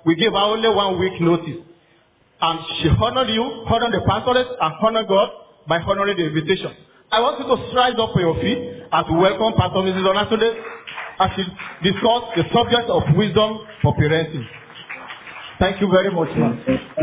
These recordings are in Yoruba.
we gave her only one week notice. And she honored you, honored the pastorate, and honored God by honoring the invitation. I want you to rise up for your feet and to welcome Pastor Mrs. Onatunde as she discuss the subject of wisdom for parenting. Thank you very much, ma'am.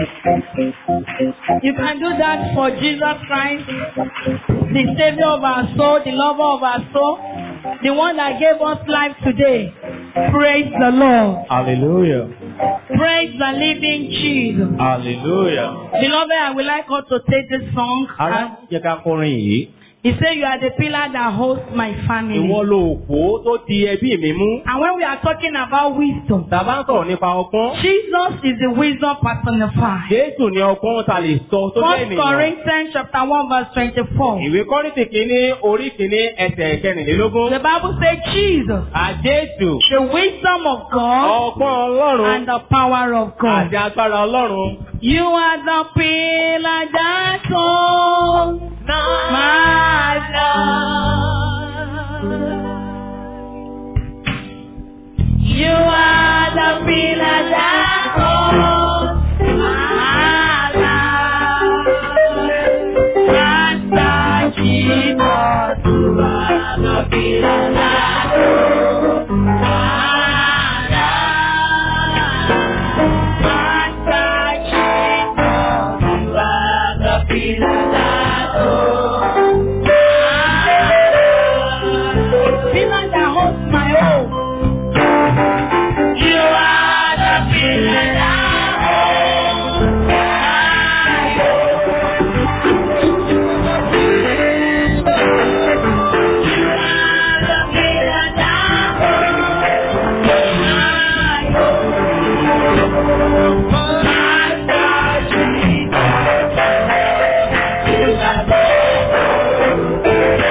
You can do that for Jesus Christ, the Savior of our soul, the lover of our soul, the one that gave us life today. Praise the Lord. Hallelujah. Praise the living Jesus. Hallelujah. Beloved, I would like us to take this song. Ará And jẹ́ ká kọrin yìí. he said, You are the pillar that holds my family. Ìwọ lo òpó tó di ẹbí mi mú. And when we are talking about wisdom, Tàbá ń sọ̀rọ̀ nípa ọgbọ́n. Jesus is the wisdom personified. Jésù ni ọgbọ́n ta lè sọ tó jẹ́ First ènìyàn. Corinthians chapter 1 verse 24. Ìwé Kọ́ríńtì kìíní orí kìíní ẹsẹ̀ kẹrìnlélógún. The Bible says Jesus, Àjésù. the wisdom of God Ọgbọ́n Ọlọ́run. and the power of God. Àti agbára Ọlọ́run. You are the pillar that holds my life. You are the pillar that holds my life. Master Jesus, you are the pillar that holds my life. Master Jesus, you are the pillar that holds my life. Pillar that holds my home. You are the pillar that holds my home. You are the pillar that holds my home. Master Jesus, you are the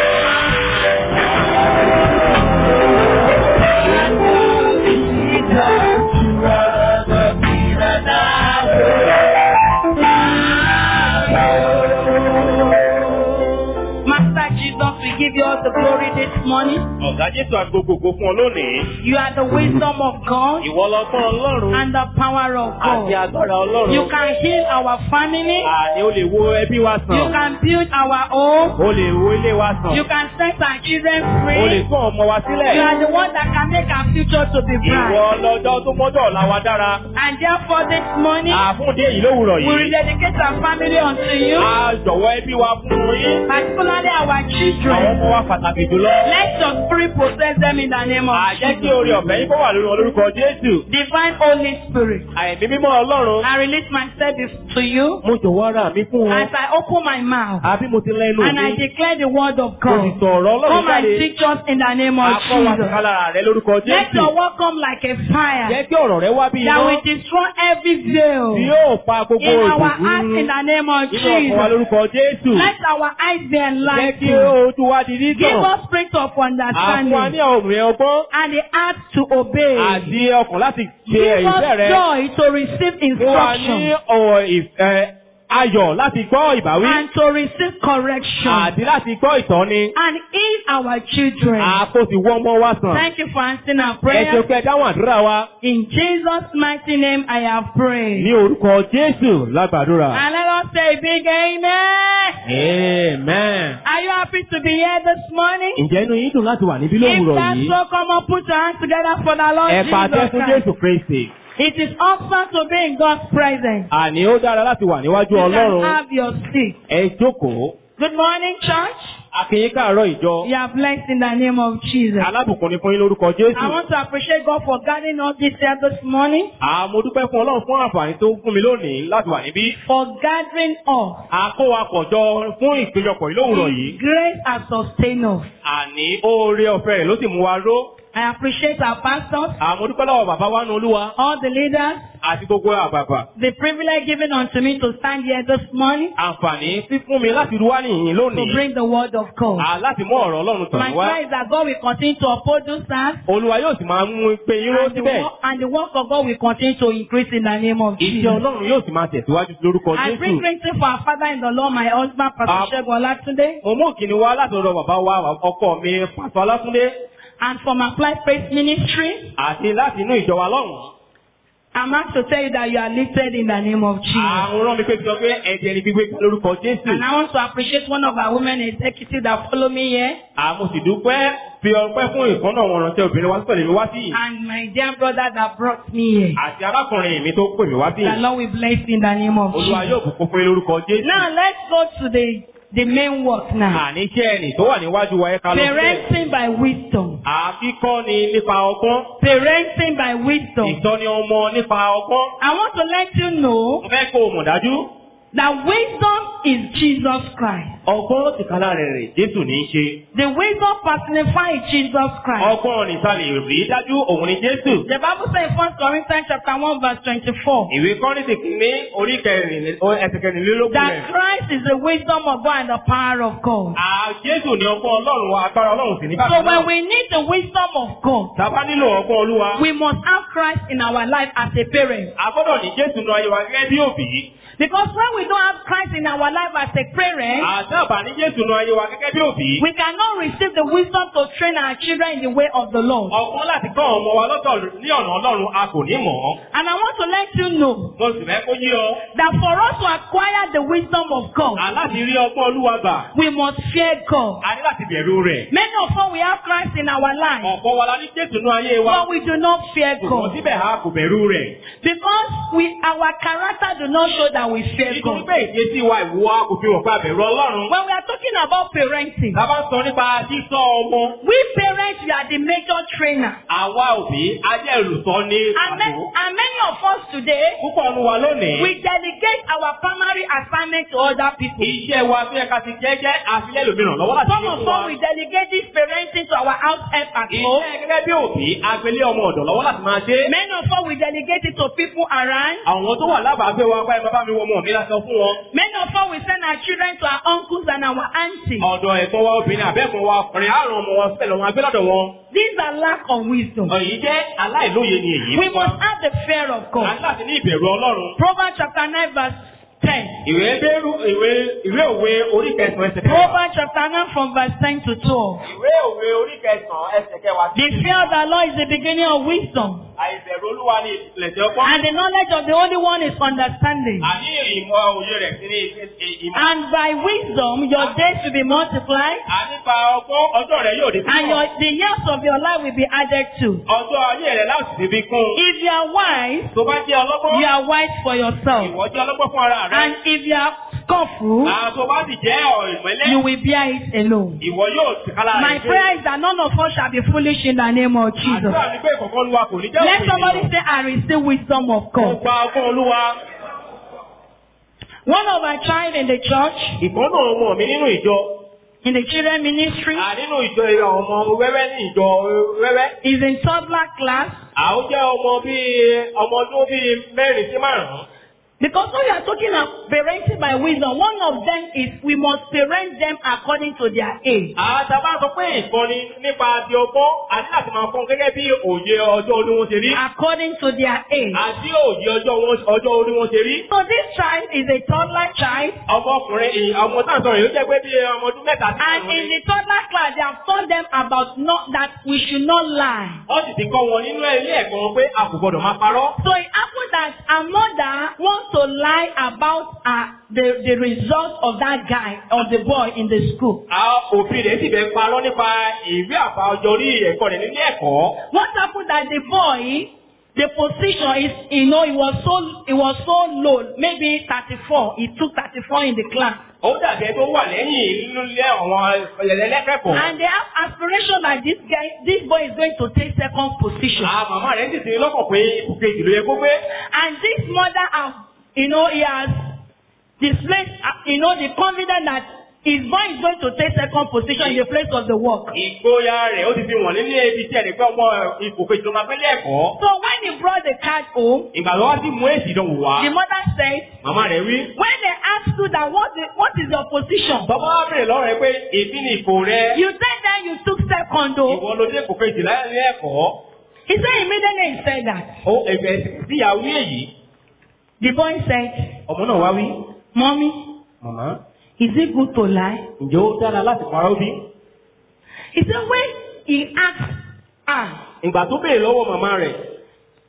Master Jesus, we give you all the glory this morning. Ọ̀gá Jésù agbogbogbò fún ọ lónìí. You are the wisdom of God Ìwọ lọ́gbọ́n Ọlọ́run. and the power of Àti God. agbára Ọlọ́run. You can heal our family. Àní o lè wo ẹbí wa You sàn. can build our home. O lè wo ilé wa sàn. You can set our children O lè free. tún ọmọ wa sílẹ̀. You are the one that can make our future to be Ìwọ bright. lọ́jọ́ tó mọ́jọ́ ọ̀la wa dára. And therefore this morning, Àfúndé yìí lówùrọ̀ we yìí. rededicate our family unto you, A jọ̀wọ́ ẹbí wa fún yín. particularly our Àwọn children. ọmọ wa pàtàkì jùlọ. Let your spirit possess them in the name of Àjẹ́ kí Jesus. orí ọ̀fẹ́ yín kó wà lórí wọn lórúkọ Jésù. Divine Holy Spirit, Àìní mímọ́ Ọlọ́run. I release myself to you Mo jọ̀wọ́ ara mi fún wọn. as I open my mouth Àbí mo ti lẹ́nu and I mi. declare the word of Mo sì God. sọ̀rọ̀ Ọlọ́run Come and jáde. teach us in the name of Akọ́ wa Jesus. sọ̀ká lára rẹ lórúkọ Let Jésù. your word come like a fire Jẹ́ kí ọ̀rọ̀ rẹ wá bí that iná. will destroy every veil Tí yóò pa gbogbo in our òdùnkún hearts in the name of nínú ọkàn wa Jesus. lórúkọ Jésù. Let our eyes be Jẹ́ kí enlightened. ojú wa di Give dídàn. us spirit of Àfún wa ní understanding ọ̀rùn ọgbọ́n and the heart to obey. àti ọkàn láti ṣe Give ìfẹ́ us rẹ. joy to receive Fún wa ní instruction ọ̀rọ̀ ìfẹ́ ayọ̀ láti gbọ́ ìbáwí and to receive correction àti láti gbọ́ ìtọ́ni. and heal our children. Àkó sì wọ́ ọmọ wa sàn. Thank you for answering our Ẹ ṣe prayer. pé ẹ dáhùn àdúrà wa In Jesus' mighty name I have prayed. ní orúkọ Jésù lágbàdúrà. And let us say a big amen. Amen. Are you happy to be here this morning? Ǹjẹ́ inú yín dùn láti wà níbí If lówùrọ̀ that's yìí? so, come on, put your hands together for the Lord Ẹ pàtẹ́ Jesus fún Christ. Jésù Kristi. It is awesome to be in God's presence. Àní ó dára láti wà níwájú You can Ọlọ́run. have your seat. Ẹ jókòó. Good morning, church. Akínyín káàárọ̀ ìjọ. You are blessed in the name of Jesus. Alábùkún ni fún yín lórúkọ I Jésù. want to appreciate God for guiding us this year this morning, Àmọ́ dúpẹ́ fún Ọlọ́run fún àǹfààní tó fún mi lónìí láti wà níbí. for gathering us. Àkówapọ̀jọ fún ìpéjọpọ̀ yìí lówùrọ̀ yìí. Grace has sustained us. Àní oore ọ̀fẹ́ rẹ̀ ló sì mú wa ró. I appreciate our pastors, Àmọ́ dúpẹ́ lọ́wọ́ bàbá wa nu Olúwa all the leaders, àti gbogbo àgbààgbà. the privilege given unto me to stand here this morning Àǹfààní fífún mi láti ruwá nìyí to lónìí. bring the word of God. À láti mú ọ̀rọ̀ Ọlọ́run tàn My wá. prayer is that God will continue to uphold those stars Olúwa yóò sì máa mú pé yín ró and the, síbẹ̀. work, and the work of God will continue to increase in the name of Ìṣe Jesus. Ọlọ́run yóò sì máa tẹ̀síwájú lórúkọ I bring Jésù. greeting for our father in the Lord, my husband, Pastor Ah. Shegun Olatunde, Mo mú òkìní wá láti ọ̀dọ̀ bàbá wa ọkọ mi Pàṣọ Ọlátúndé and from Applied Faith Ministry, àti láti inú ìjọ wa lọ́hùn-ún. I'm asked to tell you that you are lifted in the name of Jesus. Àwọn rán mi pé sọ pé ẹ̀jẹ̀ ni gbígbé lórúkọ Jésù. And I want to appreciate one of our women executives that follow me here. Àmọ́ sì dúpẹ́ fi ọpẹ́ fún ìkànnà wọn rántí obìnrin wá sọ̀rọ̀ mi wá sí yìí. And my dear brother that brought me here. Àti arákùnrin mi tó pè mí wá sí The yìí. Lord will bless you in the name of Olúwa Jesus. yóò bùkún fún yín lórúkọ Jésù. Now let's go to the, the main work now. Àní iṣẹ́ ẹnì tó wà níwájú wa ẹ̀ka lọ sílẹ̀. Parenting by wisdom. Àfikọ́ ni nípa ọgbọ́n. Parenting by wisdom. Ìtọ́ni ọmọ nípa ọgbọ́n. I want to let you know Mo fẹ́ kó o mọ̀ dájú. that wisdom is Jesus Christ. Ọgbọ́n tìkálà rẹ̀ rè Jésù ní í ṣe. The wisdom personifies Jesus Christ. Ọgbọ́n nìta lè rí dájú òun ni Jésù. The Bible says in 1 Corinthians chapter 1 verse 24 Ìwé Kọ́rìntì kìíní orí kẹrìnlélẹ́- ó- ẹsẹ̀ kẹrìnlélógún that rẹ̀. Christ is the wisdom of God and the power of God. À Jésù ní ọgbọ́n Ọlọ́run wa, agbára Ọlọ́run sì ní So bákan when náà. we need the wisdom of God, Tàbá nílò ọgbọ́n Olúwa. we must have Christ in our life as a parent. A gbọ́dọ̀ ní Jésù nu ayé wa gẹ́gẹ́ bí òbí. Because when we don't have Christ in our life as a parent, Àti àbá ní Jésù nu ayé wa gẹ́gẹ́ bí òbí. we cannot receive the wisdom to train our children in the way of the Lord. Ọgbọ́n láti kọ́ ọmọ wa lọ́tọ̀ ní ọ̀nà Ọlọ́run a kò ní mọ̀ ọ́. And I want to let you know Mo sì fẹ́ kó yí ọ. that for us to acquire the wisdom of God, Aláti rí ọgbọ́n Olúwa gbà. we must fear God. A ní láti bẹ̀rù rẹ̀. Many of us we have Christ in our life, Ọ̀pọ̀ wa la ní Jésù nu ayé wa. but we do not fear Ṣùgbọ́n God síbẹ̀ a kò bẹ̀rù rẹ̀. because we our character do not show that we fear Nítorí God. pé ìdésí wa ìwọ a kò fi hàn pé a bẹ̀rù Ọlọ́run. When we are talking about parenting, Tá a bá ń sọ nípa sísọ ọmọ. we parents we are the major trainer, Àwa òbí a jẹ́ olùsọ ní and, ma- pàtó. and many of us today Púpọ̀ nu wa lónìí. we delegate our primary assignment to other people. Iṣẹ́ wa tó yẹ ká ti jẹ́ jẹ́ àfilẹ́ lòmíràn lọ́wọ́ láti Some ṣe of fún wa. us we delegate this parenting to our house help at home. Iṣẹ́ gẹ́gẹ́ bí òbí agbélé ọmọ ọ̀dọ̀ lọ́wọ́ láti máa ṣe. Many of us we delegate it to people around. Àwọn tó wà lábàágbé wa pé bàbá mi wọ ọmọ mi láti sọ fún wọn. Many of us we send our children to our uncles and our aunties. Ọ̀dọ̀ ẹ̀gbọ́n wa obìnrin àbẹ́ẹ̀gbọ́n wa ọkùnrin àrùn ọmọ wọn sílẹ̀ lọ́wọ́ agbé lọ́dọ̀ wọn. These are lack of wisdom. Èyí jẹ́ aláìlóye ni èyí. We must have the fear of A God. ní láti ní ìbẹ̀rù Ọlọ́run. Proverbs chapter 9 verse 10. Ìwé Bẹ́rù ìwé ìwé òwe orí kẹsàn-án ẹsẹ̀ kẹwàá. Proverbs chapter 9 from verse 10 to 12. Ìwé òwe orí kẹsàn-án ẹsẹ̀ kẹwàá. The fear of the Lord is the beginning of wisdom. Àìbẹ̀rù Olúwa ni ìpìlẹ̀ṣẹ̀ ọgbọ́n. And the knowledge of the Holy One is understanding. Àní ìmọ̀ òye rẹ̀ sí ní ìmọ̀. And by wisdom your days will be multiplied. Ànípa ọgbọ́n ọjọ́ rẹ̀ yóò di And your, the years of your life will be added to. Ọjọ́ ayé rẹ̀ láti fi fi kún. If you are wise, Tó bá jẹ́ ọlọ́gbọ́n. you are wise for yourself. Ìwọ jẹ́ ọlọ́gbọ́n fún ara rẹ̀. And if you are scornful, Àwọn tó bá sì jẹ́ ìmọ̀lẹ́. you will bear it alone. Ìwọ yóò ti kálá rẹ̀. My prayer is that none of us shall be foolish in the name of Jesus. Àdúrà ni pé ìkọ̀kọ́ Olúwa kò ní jẹ́ Let òpin somebody ènìyàn. say, I receive wisdom of Mo God. gba ọgbọ́n Olúwa. One of our child in the church, Ìkọ́nà ọmọ mi nínú ìjọ. in the children ministry, À nínú ìjọ ọmọ wẹ́wẹ́ ní ìjọ wẹ́wẹ́. is in toddler class. Àwọn jẹ́ ọmọ bíi ọmọ ọdún bíi mẹ́rin sí márùn-ún. Because when we are talking of parenting by wisdom, one of them is we must parent them according to their age. Àtàbá sọ pé ìkọ́ni nípa ti ọgbọ́n àti láti máa fún gẹ́gẹ́ bí òye ọjọ́ orí wọn ṣe rí. According to their age. Àti òye ọjọ́ wọn- ọjọ́ orí wọn ṣe rí. So this child is a toddler child. Ọmọkùnrin ì- ọmọ táà sọ̀rọ̀ yìí ló jẹ́ pé bí ọmọ ọdún mẹ́ta sí And márùn-ún in ni. the toddler class, they have taught them about not that we should not lie. Wọ́n sì ti kọ́ wọn nínú ilé ẹ̀kọ́ wọn pé a kò gbọdọ̀ máa parọ́. So it happened that a mother wants to lie about uh, the, the result of that guy or the boy in the school. Àwọn òfin rẹ̀ sì fẹ́ parọ́ nípa ìwé àbá ọjọ́ orí ẹ̀kọ́ rẹ̀ nílé ẹ̀kọ́. What happened that the boy, the position is, you know, it was so, it was so low, maybe 34. He took 34 in the class. Ó dàbí ẹ tó wà lẹ́yìn nínú ilé àwọn ẹlẹ́lẹ́kẹ̀kọ́. And they have aspiration that this guy, this boy is going to take second position. Àwọn màmá rẹ̀ sì ti lọ́kàn pé ipò kejì ló yẹ kó gbé. And this mother, has, you know, he has displayed, uh, you know, the confidence that his boy is going to take second position in the place of the work. Ìgboyà rẹ̀ ó ti fi wọ̀n nílé ibi tí ẹnì pé ọmọ ipò kejì ló máa gbé lẹ́ẹ̀kọ́. So when he brought the card home, Ìgbà tó wá sí mú èsì ìdánwò wá. the mother said, Màmá rẹ̀ wí. when they asked you that what, is, what is your position? Bàbá wa bèrè lọ́rọ̀ rẹ̀ pé èbí ni ipò rẹ̀. You said that you took second though. Ìwọ ló dé ipò kejì láyé ẹ̀kọ́. He said immediately he said that. Ó ẹ̀fẹ̀ sí ìyàwó èyí. The boy said, Ọmọ náà wá wí. Mommy, Màmá. is it good to lie? Ǹjẹ́ ó dára láti parọ́ bí? He said when he asked her, Ìgbà tó bèrè lọ́wọ́ màmá rẹ̀.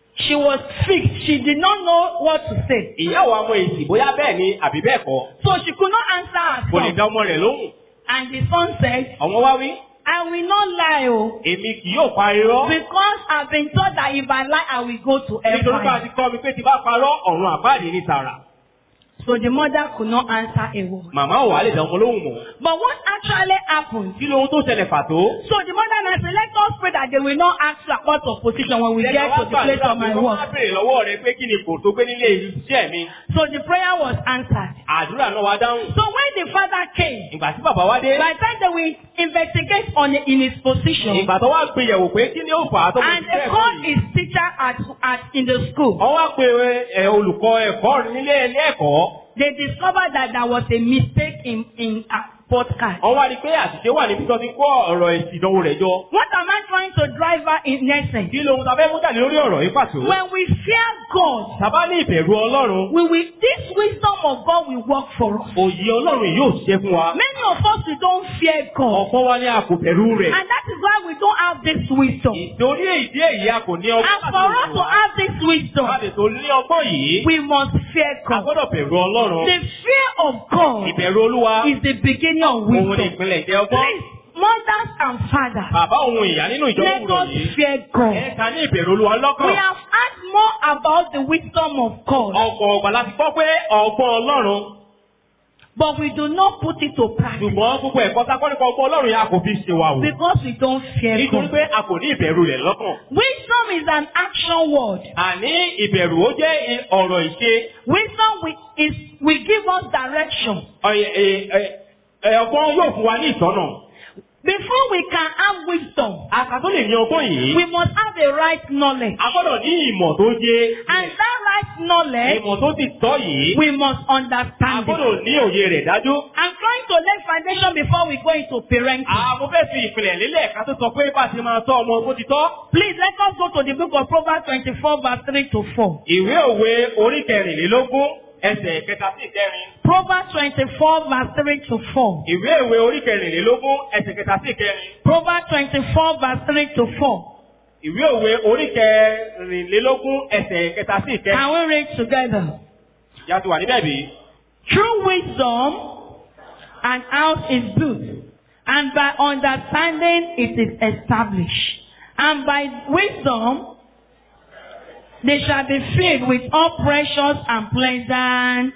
She was fixed. She did not know what to say. ìyá wa mọ èsì bóyá bẹ́ẹ̀ ni àbí bẹ́ẹ̀ kọ́ So she could not answer her kò lè son. dá ọmọ rẹ̀ lóhùn And the son said, àwọn wá wí I will not lie, oh, èmi kì yóò pa irọ́ because I've been told that if I lie, I will go to nítorí pé a hellfire. ti kọ́ mi pé tí bá parọ́ ọ̀run àbáàdì ní tààrà So the mother could not answer a word. màmá ò wá lè dá ọmọ lóhùn mọ́ But what actually happened? kí lóhun tó ṣẹlẹ̀ pàtó. So the mother now said, let us pray that they will not ask you about of position when we get to the place of my Wọ́n work. á béèrè lọ́wọ́ rẹ pé kí ni kò tó gbé nílé iṣẹ́ mi. So the prayer was answered. Àdúrà náà wá dáhùn. So when the father came, Ìgbà tí bàbá wá dé. by the time they will investigate on in his position Ìgbà tó wá gbé yẹ̀wò pé kí ni ó fà á tó fi and they ṣiṣẹ́ called ẹ̀kọ́ yìí. his teacher at, at in the school, Wọ́n wá pe ẹ, olùkọ́ ẹ̀kọ́ nílé ilé ẹ̀kọ́. they discovered that there was a mistake in in a podcast. Wọ́n wá rí i pé àṣìṣe wà níbi tó ti kó ọ̀rọ̀ èsì ìdánwò rẹ̀ jọ. What am I trying to drive at in essence? Kí lóhun tá a fẹ́ mú jáde lórí ọ̀rọ̀ yìí pàtó? When we fear God, Tàbá ní ìbẹ̀rù Ọlọ́run. we will this wisdom of God will work for us. Òye Ọlọ́run yìí yóò ṣiṣẹ́ fún wa. Many of us we don't fear God, Ọ̀pọ̀ wa ní a kò bẹ̀rù rẹ̀. and that is why we don't have this wisdom. Ìtorí èdè èyí a kò ní ọgbọ́n And for us to have this wisdom, Láti tó ní ọgbọ́n yìí, we must fear a God. gbọ́dọ̀ bẹ̀rù Ọlọ́run. The fear of God Ìbẹ̀rù Olúwa. is the beginning of Òun ni wisdom. ìpínlẹ̀ ìjẹ́ ọgbọ́n. Please, mothers and fathers, Bàbá òun ìyá nínú ìjọ let òwúrọ̀ us yìí. fear God. Ẹ̀ka ní ìbẹ̀rù Olúwa We lọ́kàn. have heard more about the wisdom of God, Ọ̀pọ̀ ọ̀gbà láti gbọ́ pé ọgbọ́n Ọlọ́run. but we do not put it to practice Ṣùgbọ́n gbogbo ẹ̀kọ́ sákọ́ nípa ọgbọ́n Ọlọ́run yẹn a kò fi ṣe wa wò. because we don't fear Nítorí God. pé a kò ní ìbẹ̀rù rẹ̀ lọ́kàn. Wisdom is an action word. Àní ìbẹ̀rù ó jẹ́ i- ọ̀rọ̀ ìṣe. Wisdom wi- is will give us direction. Ọ̀yẹ̀- ẹ̀- ẹ̀- ẹ̀, Ọgbọ́n yóò fún wa ní ìtọ́nà. Before we can have wisdom, Àṣà tó lè ní ọgbọ́n yìí. we must have a right knowledge. A gbọ́dọ̀ ní ìmọ̀ tó yé. And that right knowledge, Ìmọ̀ tó ti tọ́ yìí. we must A understand it. gbọ́dọ̀ ní òye rẹ̀ dájú. I'm trying to lay foundation before we go into parenting. Àwọn fẹ́ fi ìpìlẹ̀ lélẹ̀ ká tó sọ pé bá a ti máa tọ́ ọmọ bó ti tọ́. Please let us go to the book of Proverbs 24 verse 3 to 4. Ìwé òwe orí kẹrìnlélógún ẹsẹ̀ kẹta sí ìkẹrin. Proverbs 24 verse 3 to 4. Ìwé òwe orí kẹrìnlélógún ẹsẹ̀ kẹta sí ìkẹrin. Proverbs 24 verse 3 to 4. Ìwé òwe orí kẹrìnlélógún ẹsẹ̀ kẹta sí ìkẹrin. Can we read together? Ìyá ti wà níbẹ̀ bí? Through wisdom, an house is built, and by understanding it is established. And by wisdom, they shall be filled with all precious and pleasant.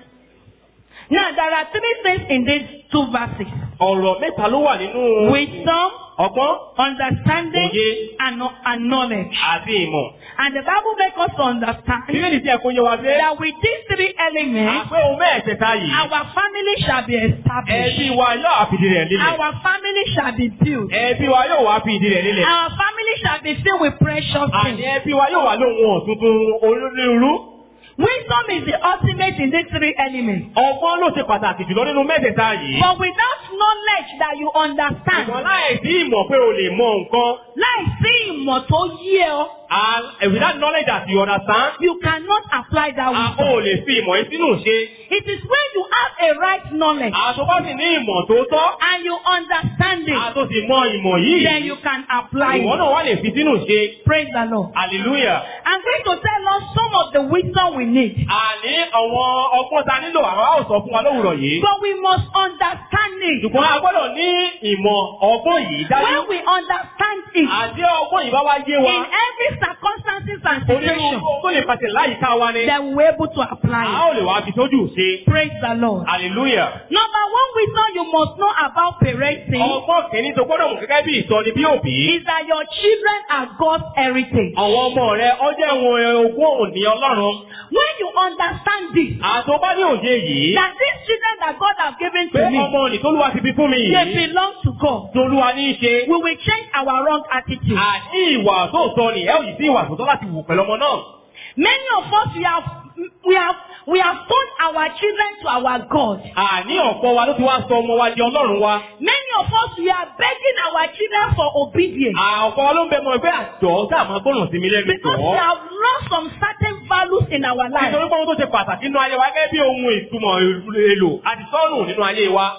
Now, there are three things in these two verses. Ọ̀rọ̀ mẹ́ta ló wà nínú Wisdom, ọgbọ́n understanding, Òye. and, and knowledge. àti ìmọ̀. And the Bible makes us to understand Bíbélì tí ẹ̀kọ́ yẹ wa pé that with these three elements, àpé ohun mẹ́ẹ̀ẹ̀kẹta yìí. our family shall be established. Ẹbí wa yóò wá fìdí rẹ̀ lílẹ̀. Our family shall be built. Ẹbí wa yóò wá fìdí rẹ̀ lílẹ̀. Our family shall be filled with precious Àní things. ẹbí wa yóò wá lóhun ọ̀tuntun onírúurú. Wisdom is the ultimate in these three elements. Ọgbọ́n ló ṣe pàtàkì jùlọ nínú mẹ́tẹ̀ẹ̀ta yìí. But without knowledge that you understand, Ṣùgbọ́n láì sí ìmọ̀ pé o lè mọ nǹkan. láìsí ìmọ̀ tó yé ọ, And without knowledge that you understand, you cannot apply that a wisdom. ò lè fi ìmọ̀ yìí sínú ṣe. It is when you have a right knowledge Àtọ́bá sì ní ìmọ̀ tó tọ́. and you understand it, Àtọ́ sì mọ ìmọ̀ yìí. then you can apply Ìwọ it. náà wá lè fi sínú ṣe. Praise the Lord. Hallelujah. I'm going to tell us some of the wisdom we need. Àní àwọn ọgbọ́n ta nílò àwọn á ò sọ fún wa lówùrọ̀ yìí. But we must understand it. Ṣùgbọ́n a gbọ́dọ̀ ní ìmọ̀ ọgbọ́n yìí dájú. When we understand it, Àti ọgbọ́n yìí bá wá yé wa. in every circumstances and Onírúurú situation, tó lè pàṣẹ láyìíká wa ni. then we were able to A apply ó lè wá fi sójú ṣe. it. Praise the Lord. Hallelujah. Number one wisdom you must know about parenting Ọgbọ́n kìíní tó gbọ́dọ̀ mú gẹ́gẹ́ bí ìsọni bí òbí. is that your children are God's heritage. Àwọn ọmọ rẹ̀ ọjọ́ ẹ̀wọ̀n ogún òní Ọlọ́run. When you understand this, Àtọ́ bá ní òye yìí. that these children that God has given Pé to me, ọmọ òní tólúwa ti fi fún mi they yìí. belong to God. Tolúwa ní í ṣe. We will change our wrong attitude. Àní ìwà tó sọ ni ẹ ò yìí sí ìwà tó tọ́ láti wù pẹ̀lú ọmọ náà. Many of us we have we have we have turned our children to our God. Àní ọ̀pọ̀ wa ló ti wá sọ ọmọ wa di Ọlọ́run wa. Many of us we are begging our children for obedience Àpọ̀ ló ń bẹ mọ ẹgbẹ́ àjọ tá a máa gbọ́nà sí mi lẹ́nu because we tọ́. have lost some certain values in our life. Nítorí pé ohun tó ṣe pàtàkì nínú ayé wa gẹ́gẹ́ bí ohun ìtumọ̀ èlò àti sọ́nù nínú ayé wa.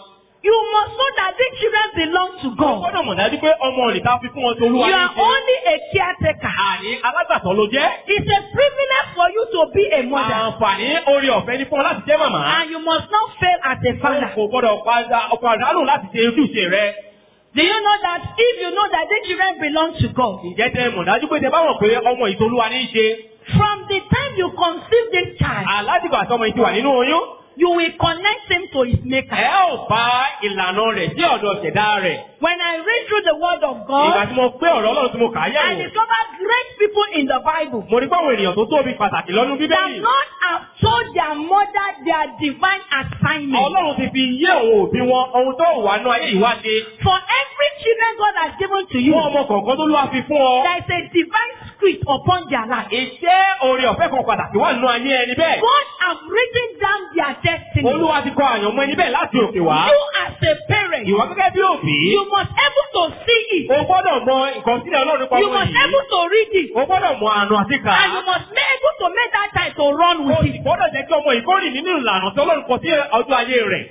you must know that these children belong to Wọ́n God. gbọ́dọ̀ mọ̀ dájú pé ọmọ òrìta fi fún wọn tó olúwa You ní are í ṣe. only a caretaker. Àní alágbàtọ́ ló jẹ́. It's a privilege for you to be a mother. Àǹfààní orí ọ̀fẹ́ ní fún ọ láti jẹ́ màmá. And you must not fail as a father. Kò gbọ́dọ̀ padà ọkọ̀ àdánù láti ṣe ojúṣe rẹ. Do you know that if you know that these children belong to God, Ǹjẹ́ tẹ mọ̀ dájú pé tẹ bá mọ̀ pé ọmọ ìtolúwa ní í ṣe. from the time you conceive this child, Aládìgbà tọmọ ìtì wà nínú oyún. you will connect him to his maker. Ẹ ò bá ìlànà rẹ̀ sí ọ̀dọ̀ ṣẹ̀dá rẹ̀. When I read through the word of Ìgbà God, tí mo pé ọ̀rọ̀ Ọlọ́run tí mo kà á I yẹ̀wò. discovered great people in the Bible Mo rí báwọn ènìyàn tó tóbi pàtàkì lọ́nu that Bíbélì. not have told their mother their divine assignment. Ọlọ́run ti fi yé àwọn òbí wọn ohun tó wà nú ayé ìwá ṣe. For every children God has given to you, Fún ọmọ kọ̀ọ̀kan tó lọ́wọ́ fi fún ọ. there is a divine script upon their life. Iṣẹ́ oore ọ̀fẹ́ kan pàtàkì wà nínú ayé ẹni bẹ́ẹ̀. God have written down their destiny. Olúwa ti kọ àyànmọ́ ẹni bẹ́ẹ̀ láti òkè wá. You as a parent, Ìwà gẹ́gẹ́ bí òbí. you must able to see it. O gbọ́dọ̀ mọ ìkọsílẹ̀ Ọlọ́run nípa You ọmọ must yìí. able to read it. O gbọ́dọ̀ mọ àánú àti kà And you á. must be able to make that child to run O with sì it. gbọ́dọ̀ jẹ́ kí ọmọ ìkórè nínú ìlànà tí Ọlọ́run kọ sí ọjọ́ ayé rẹ̀.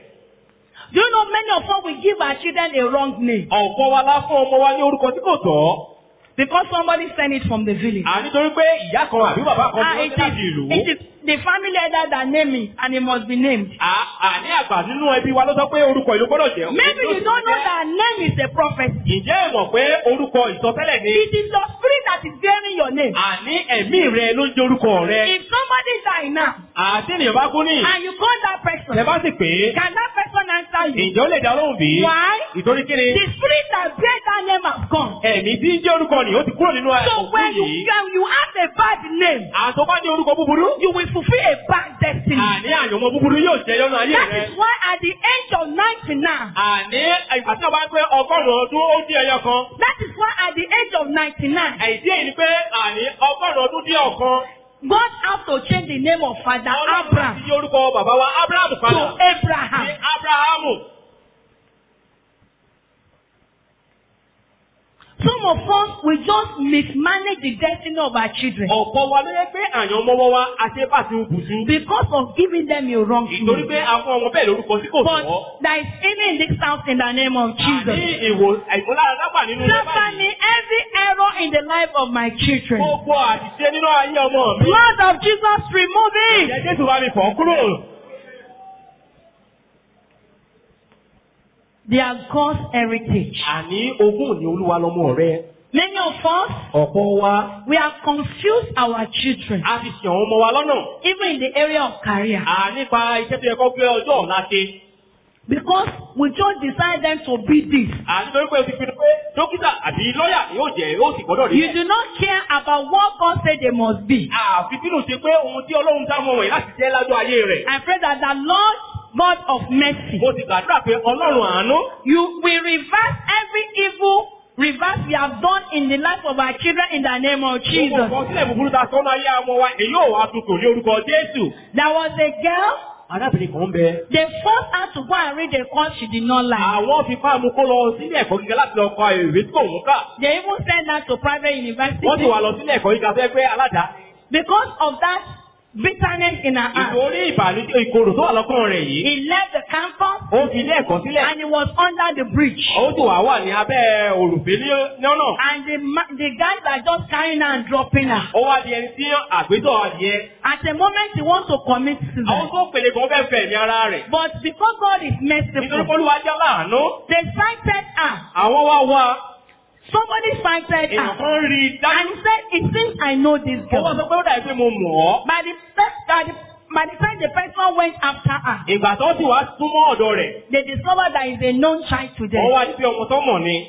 Do you know many of us will give our children a wrong name Ọ̀pọ̀ wa lá fún ọmọ wa ní orúkọ tí kò tọ́. because somebody sent it from the village. À nítorí pé ìyá kan àbí bàbá kan Ah, ti it wọ́n láti is, ìlú. it is the family elder that name it and it must be named. À- Àní àgbà nínú ẹbí wa ló sọ pé orúkọ ìlú gbọ́dọ̀ jẹ́. Maybe you don't know that name is a prophecy. Ǹjẹ́ ẹ mọ̀ pé orúkọ ìsọtẹ́lẹ̀ ni? It is your spirit that is bearing your name. Àní ẹ̀mí rẹ ló ń jẹ́ orúkọ rẹ. If somebody die now Àti ènìyàn bá kú ní. and you call that person, Ẹ bá sì pé. can that person answer you? Ǹjẹ́ ó lè dá lóhùn bí? Why? Ìtorí kí ni? The spirit that bear that name has gone. Ẹ̀mí tí ń jẹ́ orúkọ nì ó ti kúrò nínú So òkú when you, yìí. when you have a bad name, Àtọ́ bá ní orúkọ búburú. you will fulfill a bad destiny. Àní àyànmọ́ búburú yóò jẹ́ yọ́nú ayé That rẹ. is why at the age of 99, Àní ìgbà tí wọ́n bá ń pé ọgọ́rùn-ún ọdún ó dín ẹyọ kan. that is why at the age of 99, Àìsí èyí ni pé àní ọgọ́rùn-ún ọdún dín ọ̀kan. God have to change the name of Father Ọlọ́run Abraham ti yí orúkọ bàbá wa Ábúráhámù to padà. Ní Abraham. Ábúráhámù. Some of us will just mismanage the destiny of our children Ọ̀pọ̀ wa ló yẹ pé àyànmọ́wọ́ wa àṣebàtì bùsùn. because of giving them a wrong Ìtorí name. pé àwọn ọmọ bẹ́ẹ̀ lórúkọ tí kò But tọ́. there is healing in this house in the name of Àní Jesus. ìwò ìmúlára dápà nínú ilé báyìí. Stephanie, every error in the life of my children. Gbogbo àṣìṣe nínú ayé ọmọ mi. Blood of Jesus, remove it. Ìjẹ́ Jésù bá mi fọ̀ kúrò. They are God's heritage. Àní ogún ni olúwa lọmọ rẹ. Many of us, Ọ̀pọ̀ wa we have confused our children, a ti ṣe àwọn ọmọ wa lọ́nà. even in the area of career, À nípa iṣẹ́ tó yẹ kó gbé ọjọ́ ọ̀la ṣe. because we just decide them to be this. À nítorí pé o ti pinnu pé dókítà àbí lọ́yà yóò jẹ́ yóò sì gbọ́dọ̀ rí You do not care about what God said they must be. Àfi bínú ṣe pé ohun tí Ọlọ́run dá mọ́ wọ̀nyí láti jẹ́ lájọ́ ayé rẹ̀. I pray that the Lord God of mercy, Mo ti gbàdúrà pé Ọlọ́run àánú you will reverse every evil reverse we have done in the life of our children in the name of Gbogbo Jesus. nǹkan sílẹ̀ búburú ta sọ́nà ayé àwọn wa èyí ò wá tuntun ní orúkọ Jésù. There was a girl, Arábìnrin kan ń bẹ. they forced her to go and read a course she did not like. Àwọn fi fáàmù kó lọ sílé ẹ̀kọ́ gíga láti lọ kọ ìwé tí kò ń kà. They even sent her to private university. Wọ́n ti wà lọ sílé ẹ̀kọ́ gíga fẹ́ pé aládàá. Because of that bitterness in her heart, Ìtorí ìbànújẹ́ ìkorò tó wà lọ́kàn rẹ̀ yìí. he left the campus Ó fi ilé ẹ̀kọ́ sílẹ̀. and he was under the bridge. Ó sì wà wà ní abẹ́ òrùfé ní ọ̀nà. And the, ma- the guys are just carrying her and dropping her. Ó wá di ẹni tí àgbétọ̀ adìẹ. At the moment he wants to commit Àwọn suicide. tó pèlè kan fẹ́ fẹ̀ ní ara rẹ̀. But because God is Nítorí pé merciful, Olúwa jẹ́ láàánú. they cited her. Àwọn wá wá Somebody cited èèyàn her. kan rí i And dájú. he said, it seems I know this Ó wá girl. sọ pé ó dàbí pé mo mọ̀ ọ́. By the, pe- by the, by the time the person went after her, Ìgbà tó sì wá súnmọ́ ọ̀dọ̀ rẹ̀. they discovered that he's a known child to Wọ́n them. wá ní pé ọmọ tó mọ̀ ni.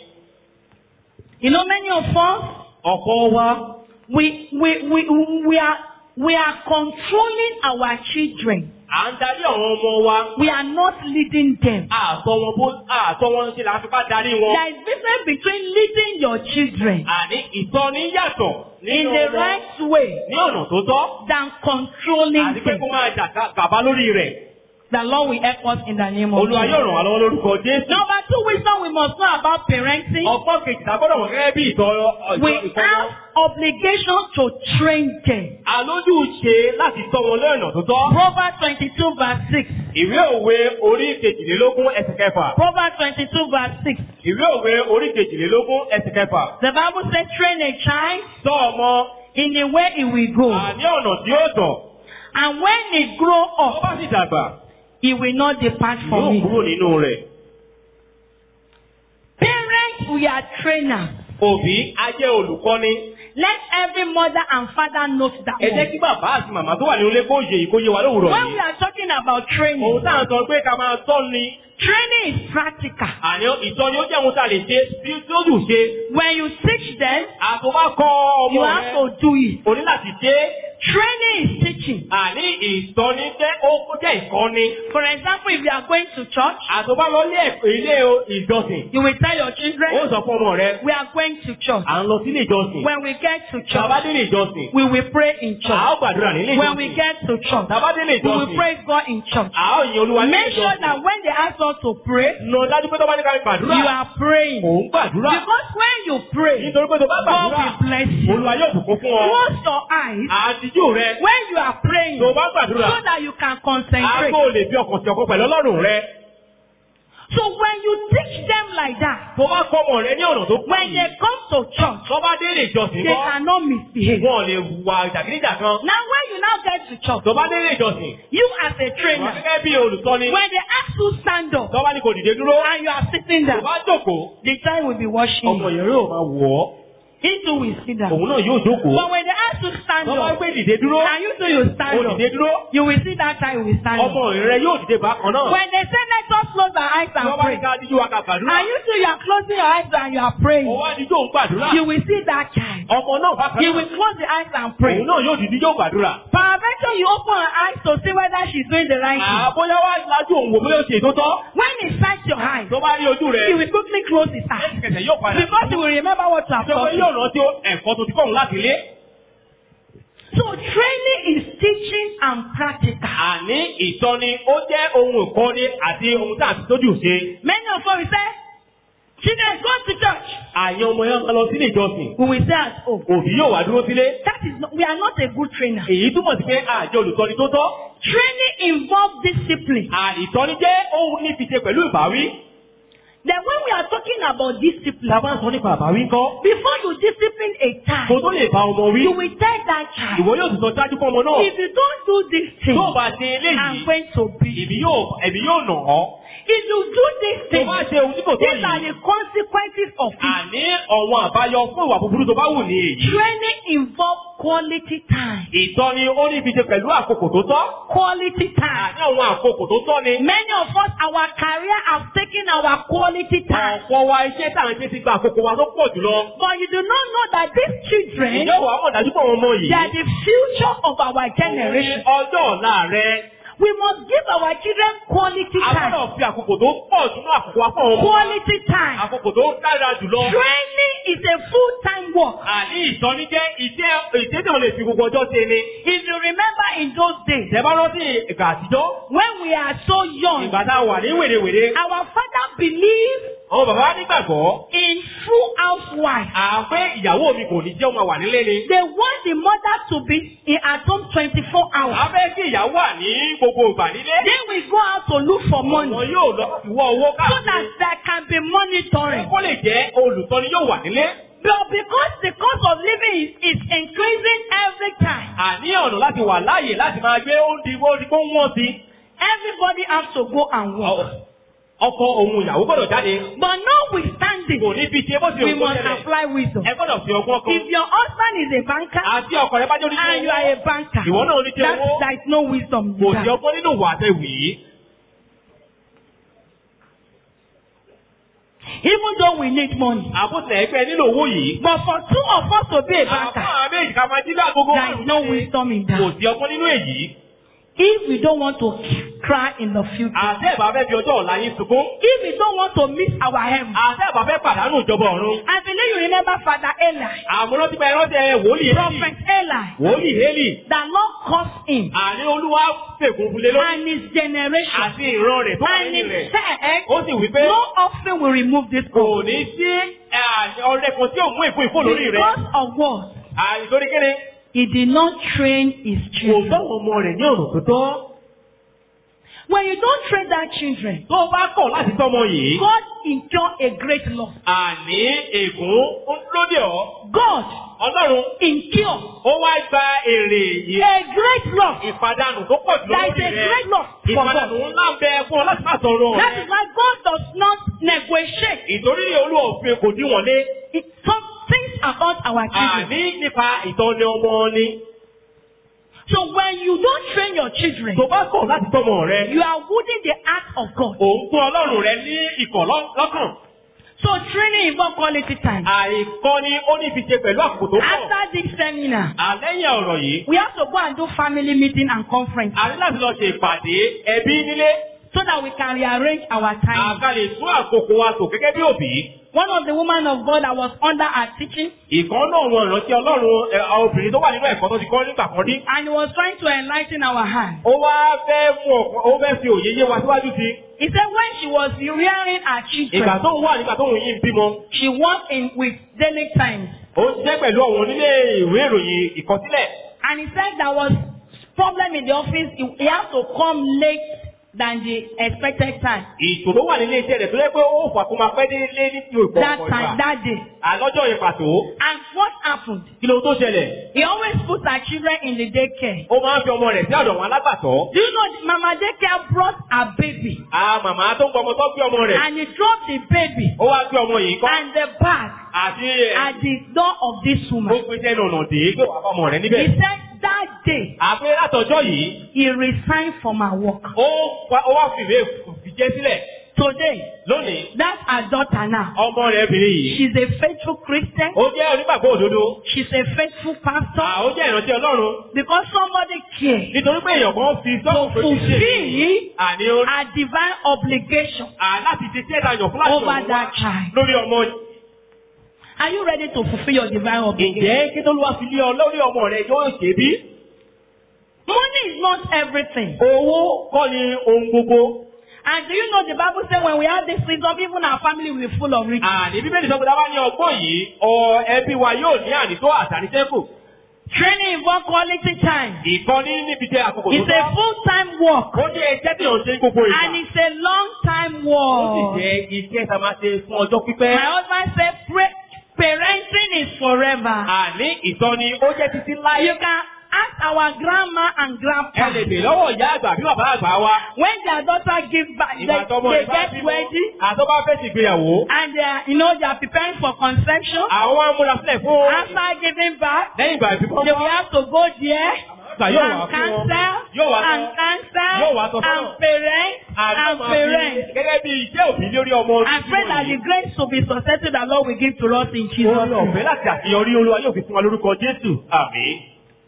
You know, many of us, Ọ̀pọ̀ wa. we, we, we, we, are, we are controlling our children. À ń darí àwọn ọmọ wa. We are not leading them. Àtọ́ wọn bó àtọ́ wọn ṣe là ń fipá darí wọn. There is difference between leading your children Àní ìtọ́ni yàtọ̀ in nínú the wọn right way ní ọ̀nà tó tọ́. than controlling Àti pé them. kó máa jà ká- gàba lórí rẹ̀. The Lord will help us in the name of Olúwa yóò Jesus. ràn wá lọ́wọ́ lórúkọ Jésù. Number two wisdom we must know about parenting. Ọgbọ́n kejì tá a gbọ́dọ̀ mọ̀ gẹ́gẹ́ bí ìtọ́ We ìtọ́ have obligation to train them. Àlójú ṣe láti tọ́ wọn lọ́nà tó tọ́. Proverbs 22 verse 6. Ìwé òwe orí kejìlélógún ẹsẹ̀ kẹfà. Proverbs 22 verse 6. Ìwé òwe orí kejìlélógún ẹsẹ̀ kẹfà. The Bible says, train a child Tọ́ ọmọ in the way he will go. àní ọ̀nà tí ó tọ̀. And when he grow Tó up, bá sì dàgbà, he will not depart yóò from it. kúrò nínú rẹ̀. Parents, we are trainers. Òbí á jẹ́ olùkọ́ni. Let every mother and father note that Ẹ jẹ́ one. kí bàbá àti màmá tó wà nínú ilé kó yè yìí kó yé wa lówùrọ̀ When we yìí. are talking about Òun training, tá à ń sọ pé ká máa tọ́ ni. training is practical. Àní ìtọ́ni ó jẹ́ ohun tá a lè ṣe bí tí ó dùn ṣe. When you teach them, Àtọ́wá kọ́ you ọmọ have rẹ̀. to do it. O ní láti ṣe é. Training is teaching. Àní ìtọ́ni jẹ́ ó ó jẹ́ ìkọ́ni. For example, if you are going to church, Àtọ́wá lọ lé ẹ̀kọ́ ilé o- ìjọsìn. you will tell your Ó children, sọ fún ọmọ rẹ̀. we are going to church. À ń lọ sílé ìjọsìn. When we get to Tàbá church, délé ìjọsìn. we will pray in À church. ó gbàdúrà nílé When we ìjọsìn. get to church, Tàbá délé we will ìjọsìn. praise God in church. À ó yin Olúwa nílé Make sure ìjọsìn. that when they ask us to pray, Nà dájú pé tó bá ní ká gbàdúrà. you are praying. Òun gbàdúrà. Because when you pray, Nítorí pé tó bá God gbàdúrà. will bless you. Olúwa yóò bùkún fún ọ. Close your eyes Àtijú rẹ. when you are praying Tó so bá gbàdúrà. that you can concentrate. Aago lè fi ọkàn sí ọkọ pẹ̀lú Ọlọ́run rẹ. So when you teach them like that, Tó bá kọ́ ọmọ rẹ ní ọ̀nà tó when they péye. come to church, Tó bá délé ìjọsìn they kọ́. cannot misbehave. Wọ́n lè wà jàgídíjà kan. Now when you now get to church, Tó bá délé ìjọsìn. you as a Wà trainer, gẹ́gẹ́ bí olùtọ́ni. when they ask you stand up Tó bá ní kò dìde dúró. and you are sitting Tó there, bá jókòó. the child will be watching Ọmọ you. yẹn yóò máa wọ̀ ọ́. He too will sit down. Òun náà yóò jókòó. But when they ask you stand Tó bá up gbé dìde dúró. and you too you Ó stand up, dìde dúró. you will see that child will stand Ọmọ up. rẹ yóò dìde bákan náà. When they say let us close our eyes Tó and bá ní pray, ká díjú wa ká gbàdúrà. and you too you are closing your eyes and you are praying, Ó wá díjú òun gbàdúrà. you will see that child. Ọmọ náà bákan You náà. will close the eyes and pray. Òun náà yóò dìde yóò gbàdúrà. Peradventure you open her eyes to see whether she's doing the right thing. Àbóyá wá lajú òun wò bóyá ó ṣe tó tọ́. When he sights your eyes, Tó bá rí ojú rẹ̀. he will quickly close his eyes. Ẹsẹ̀kẹsẹ̀ yóò padà. Because he will remember what you have Ìjọba taught yóò him. rántí ẹ̀kọ́ tó ti kọ́ òun láti ilé. So training is teaching and practical. Àní ìtọ́ni ó jẹ́ ohun ìkọ́ni àti ohun tá à ti tójú ṣe. Many of us will say, children go to church. Àyàn ọmọ yẹn máa lọ sílé ìjọsìn. We will say at home. Òbí yóò wá dúró sílé. That is not, we are not a good trainer. Èyí túmọ̀ sí pé àjọ olùtọ́ni tó tọ́. Training involves discipline. Àìtọ́ni jẹ́ ohun ní fi ṣe pẹ̀lú ìbáwí. Then when we are talking about discipline, Ta bá ń sọ nípa àbáwí ńkọ́. before you discipline a Kò child, tó lè bá ọmọ wí. you will tell that child, Ìwọ yóò sì sọ ṣáájú fún ọmọ náà. if you don't do this thing, Tó o bá ṣe I'm eléyìí, going to beat you. èmi yóò ẹ̀mí yóò nà ọ́. If you do this Tó thing, bá ṣe ohun tí kò tó these are yìí. the consequences of it. Àní ọ̀wọ́n àbáyọ fún ìwà búburú tó bá wù ní èyí. Training involves quality time. Ìtọ́ni ó ní fi ṣe pẹ̀lú àkókò tó tọ́. Quality time. Àní àwọn àkókò tó tọ́ ni. Many of us, our career have taken our quality time. Ọ̀pọ̀ wa iṣẹ́ tá à ń ṣe ti gba àkókò wa tó pọ̀ jùlọ. But you do not know that these children, Ìjọ wàá mọ̀ dájú pé àwọn ọmọ yìí. they are the future of our Òun ní generation. ọjọ́ ọ̀la rẹ. We must give our children quality A time. gbọ́dọ̀ fi àkókò tó pọ̀ sínú àkókò wa fún àwọn ọmọ. Quality time. Àkókò tó dára jùlọ. Training is a full-time work. Àní ìtọ́ni jẹ́ iṣẹ́ iṣẹ́ tí wọ́n lè fi gbogbo ọjọ́ ṣe ni. If you remember in those days, Ìjẹba rántí ìgbà àtijọ́. when we are so young, Ìgbà tá a wà ní wèrèwèrè. our father believed Àwọn bàbá wa nígbàgbọ́. in full housewife. Àpé ìyàwó mi kò ní jẹ́ ọmọ wà nílé ni. They want the mother to be in at home 24 hours. A fẹ́ kí ìyàwó wà ní gbogbo ìgbà nílé. Then we go out to look for money Ọ̀nà yóò lọ ìwọ owó so that káàkiri. there can be monitoring. Kó lè jẹ́ olùtọ́ni yóò wà nílé. But because the cost of living is, is increasing every time, Àní ọ̀nà láti wà láàyè láti máa gbé oúnjẹ oúnjẹ kó wọ́n sí. everybody has to go and work. Ọkọ òun ìyàwó gbọ́dọ̀ jáde. But notwithstanding, Kò ní fi ṣe bó ti we òun tó must ṣẹlẹ̀. apply wisdom. Ẹ gbọ́dọ̀ fi ọgbọ́n kan. If your husband is a banker Àti ọkọ rẹ bá jẹ́ oníṣẹ́ and you are a banker, Ìwọ náà oníṣẹ́ that, owó. there is no wisdom in Kò sí that. ọgbọ́n nínú ìwà àtẹ̀wì yìí. Even though we need money. Àbúṣe ẹgbẹ́ nílò owó yìí. But for two of us to be a banker, Àwọn méjì ká máa jí lágogo there is no wisdom in Kò that. sí ọgbọ́n nínú èyí. If we don't want to cry in the future, Àṣẹ ìbá fẹ́ fi ọjọ́ ọ̀la yín sunkún. if we don't want to miss our heaven, Àṣẹ ìbá fẹ́ pàdánù ìjọba ọ̀run. I believe you remember Father Eli, Àmúrán ti bá ẹran tẹ wòlíì Hélì. Prophet Eli, Wòlíì Hélì. the Lord caused him Àní olúwa fègùn fúnlé lórí. and his generation Àti ìran rẹ̀ tó wà and nínú he rẹ̀. said, Ó sì wí pé no offering will remove this kò cost. ní sí ẹ, ọrẹ kan tí ò mú ìfún ìfún lórí rẹ̀. Because of what? Àìsórí kéde. He did not train his Kò children. bá àwọn ọmọ rẹ̀ ní ọ̀nà tó tọ́. When you don't train that children, Tó o bá kọ̀ láti tọ́mọ yìí, God incur a great loss. àní ègún ń lóde ọ́. God Ọlọ́run incur ó wá gba èrè yìí. a great loss. Ìpadànù tó pọ̀ jù There lórí is a rẹ̀. great loss for Ìpadànù God. ńlá ń bẹ fún ọ láti má sọ̀rọ̀ That rẹ̀. is why God does not negotiate Ìtorí olú òfin kò dín wọ̀n lé. it, some things about our children. Àní nípa ìtọ́ni ọmọ ni. So when you don't train your children, Tó bá kọ̀ láti tọ́mọ rẹ, you are wounding the heart of God. òun tó Ọlọ́run rẹ ní ìkọ̀ lọ́- lọ́kàn. So training involves quality time. Àìkọ́ni ó ní fi ṣe pẹ̀lú àkókò tó pọ̀. After this seminar, Àlẹ́yìn ọ̀rọ̀ yìí, we have to go and do family meeting and conference a ní láti lọ ṣe ìpàdé ẹbí nílé. so that we can rearrange our time. Àga lè tún àkókò wa tò gẹ́gẹ́ bí òbí. One of the women of God that was under our teaching Ìkan náà wọn ìrántí Ọlọ́run ẹ, àwọn obìnrin tó wà nínú ẹ̀kọ́ tó ti kọ́ nígbà kan rí. and he was trying to enlighten our hand. Ó wá fẹ́ mú ọ̀kan, ó fẹ́ fi òye yé wa síwájú sí. He said when she was rearing her Ìgbà children, tó ń wà nígbà tó ń yí ń bímọ. she worked in with Daily Times. Ó ń ṣiṣẹ́ pẹ̀lú àwọn onílé ìwé ìròyìn ìkọsílẹ̀. And he said there was problem in the office. He, he had to come late than the expected time. Ìṣòro wà nílé iṣẹ́ rẹ̀ tó yẹ pé ó fà kó máa pẹ́ délé ní ti òpó That ọ̀pọ̀ time, ìgbà. that day. Àlọ́jọ́ yẹn pàtó. And what happened? Kí ló tó ṣẹlẹ̀? He always put her children in the daycare. Ó máa ń fi ọmọ rẹ̀ sí ọ̀dọ̀ àwọn alágbàtọ́. Do you know the Mama daycare brought her baby À màmá tó ń gbọ́ ọmọ tó gbé ọmọ rẹ̀. and he dropped the baby Ó wá gbé ọmọ yìí kọ́. and the bag Àti ẹ̀, at the door of this ó woman. gbé sẹ́nu ọ̀nà dé gbé wà fọmọ rẹ̀ He níbẹ̀. said that day Àpé látọjọ́ yìí, he resigned from her work. ó wá ó wá fìwé fìjẹ́ sílẹ̀. Today, Lónìí, that's her daughter now. ọmọ rẹ̀ obìnrin yìí. She's a faithful Christian. Ó jẹ́ onígbàgbọ́ òdodo. She's a faithful pastor À ó jẹ́ ìrántí Ọlọ́run. because somebody cared Nítorí pé èèyàn kan fi to sọ́kùn pé kí ṣe fulfill àní ó her divine obligation. à láti ṣe iṣẹ́ ìdájọ́ fún láti Over ọ̀run wá that child. lórí ọmọ. Are you ready to fulfill your divine obligation? Ǹjẹ́ kí tó ló wá fi lé ọ lórí ọmọ rẹ̀ yóò ṣe bí? Money is not everything. Owó kọ́ ni ohun gbogbo. And do you know the Bible says when we have this wisdom, even our family will be full of riches. Àní Bíbélì sọ pé dábàá ní ọgbọ́n yìí, ọ ẹbí wa yóò ní ànító àtàníṣẹ́kù. Training involves quality time. Ìkọ́ni níbi jẹ́ àkókò tó It's a full-time work. Ó jẹ́ iṣẹ́ tí yóò ṣe ní gbogbo ìgbà. And it's a long-time Ó sì work. jẹ́ iṣẹ́ tá a máa ṣe fún ọjọ́ pípẹ́. My husband said "Pra- parenting is forever. Àní ìtọ́ni ó jẹ́ títí láyé. You can ask our grandma and Ẹ grandpa. lè bè lọ́wọ́ ìyá àgbà bí bàbá àgbà wa. When their daughter give back, they, Ìgbà tọmọ they rẹ̀ bá get bímọ, ready àtọ́ bá fẹ́ ṣègbéyàwó. and they are, you know, they are preparing for conception. Àwọn amúrasílẹ̀ fún After giving birth, lẹ́yìn ìgbà ìbímọ. they will have to go there Ìgbà yóò wá and fún wọn. cancel Yóò wá and sọ. cancel Yóò wá sọ fún and wọn. parent and Àti máa fi parent. gẹ́gẹ́ bí iṣẹ́ òbí lórí ọmọ I pray that the grace to be successful that Lord will give to us in Jesus' Orí name. ọ̀fẹ́ láti àṣeyọrí olúwa yóò fi fún wa lórúkọ Jésù. Àmín.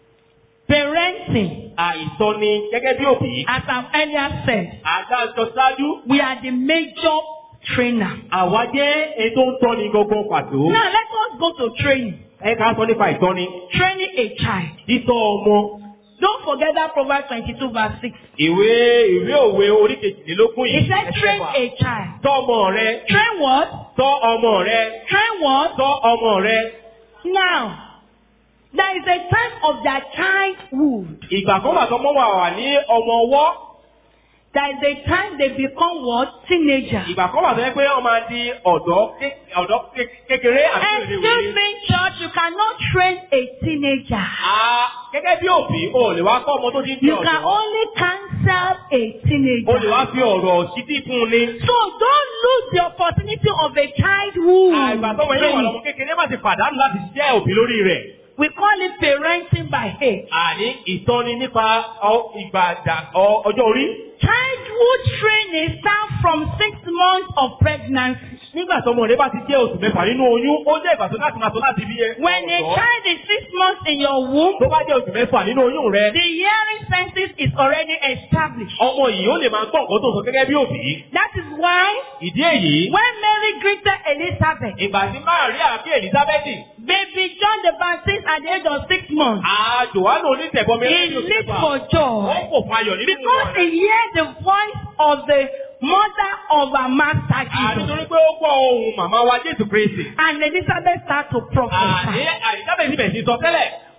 Parenting, Àìsọ́ni gẹ́gẹ́ bí òbí. as I've earlier said, Àdájọ́ ṣáájú. we are the major trainer. Àwa jẹ́ èyí tó ń tọ́ni gangan pàtó. Now let us go to training. Ẹ ká sọ nípa ìtọ́ni. Training a child. Títọ́ ọmọ. Don't forget that Proverbs 22 verse 6. Ìwé ìwé òwe orí kejìlélógún yìí. It said train Ẹsẹ̀ a wà. child. Tọ́ ọmọ rẹ. Train what? Tọ́ ọmọ rẹ. Train what? Tọ́ ọmọ rẹ. Now, there is a time of their childhood. Ìgbà kan wà tọ́mọ wà wà ní ọmọ ọwọ́. There is a time they become what? Teenager. Ìgbà kan wà tó yẹ pé wọ́n máa di ọ̀dọ́ ké- ọ̀dọ́ ké- kékeré àti Excuse ìrèwé. me, church, you cannot train a teenager. Ah, gẹ́gẹ́ bí òbí, o lè wá kọ́ ọmọ tó ti ń di You can ọ̀dọ́. only counsel a O lè teenager. wá fi ọ̀rọ̀ sídì fún un ní. So don't lose the opportunity of a childhood. Àìgbà tọ́mọ yóò wà training. lọ́mọ kékeré má ti pàdánù láti jẹ́ òbí lórí rẹ̀. We call it parenting by age. Àní ìtọ́ni nípa ọ- ìgbà àdà- ọ- ọjọ́ orí. Childhood training starts from six months of pregnancy. Nígbà tọ́mọ rẹ bá ti jẹ́ oṣù mẹ́fà nínú oyún, ó jẹ́ ìgbà tó láti máa tó láti bí ẹ. When a ọ̀dọ́. child is six months in your womb, Tó bá jẹ́ oṣù mẹ́fà nínú oyún rẹ, the hearing senses is already established. ọmọ yìí ó lè máa gbọ́ nǹkan tó sọ gẹ́gẹ́ bí òbí. That is why Ìdí èyí, when Mary greeted Elizabeth, ìgbà tí Máàríà àbí Èlísábẹ́tì, baby John the Baptist at the age of six months, àjòwánù onítẹ̀bọmi he lẹ́yìn oṣù leaped mẹ́fà. for Wọ́n joy kò fún ayọ̀ nínú because rẹ̀. he heard the voice of the mother of our master Àní Jesus. torí pé ó gbọ́ ohun màmá wa Jésù Kristi. And Elizabeth started to Àní prophesy. Èlísábẹ́tì bẹ̀rẹ̀ sí sọ tẹ́lẹ̀.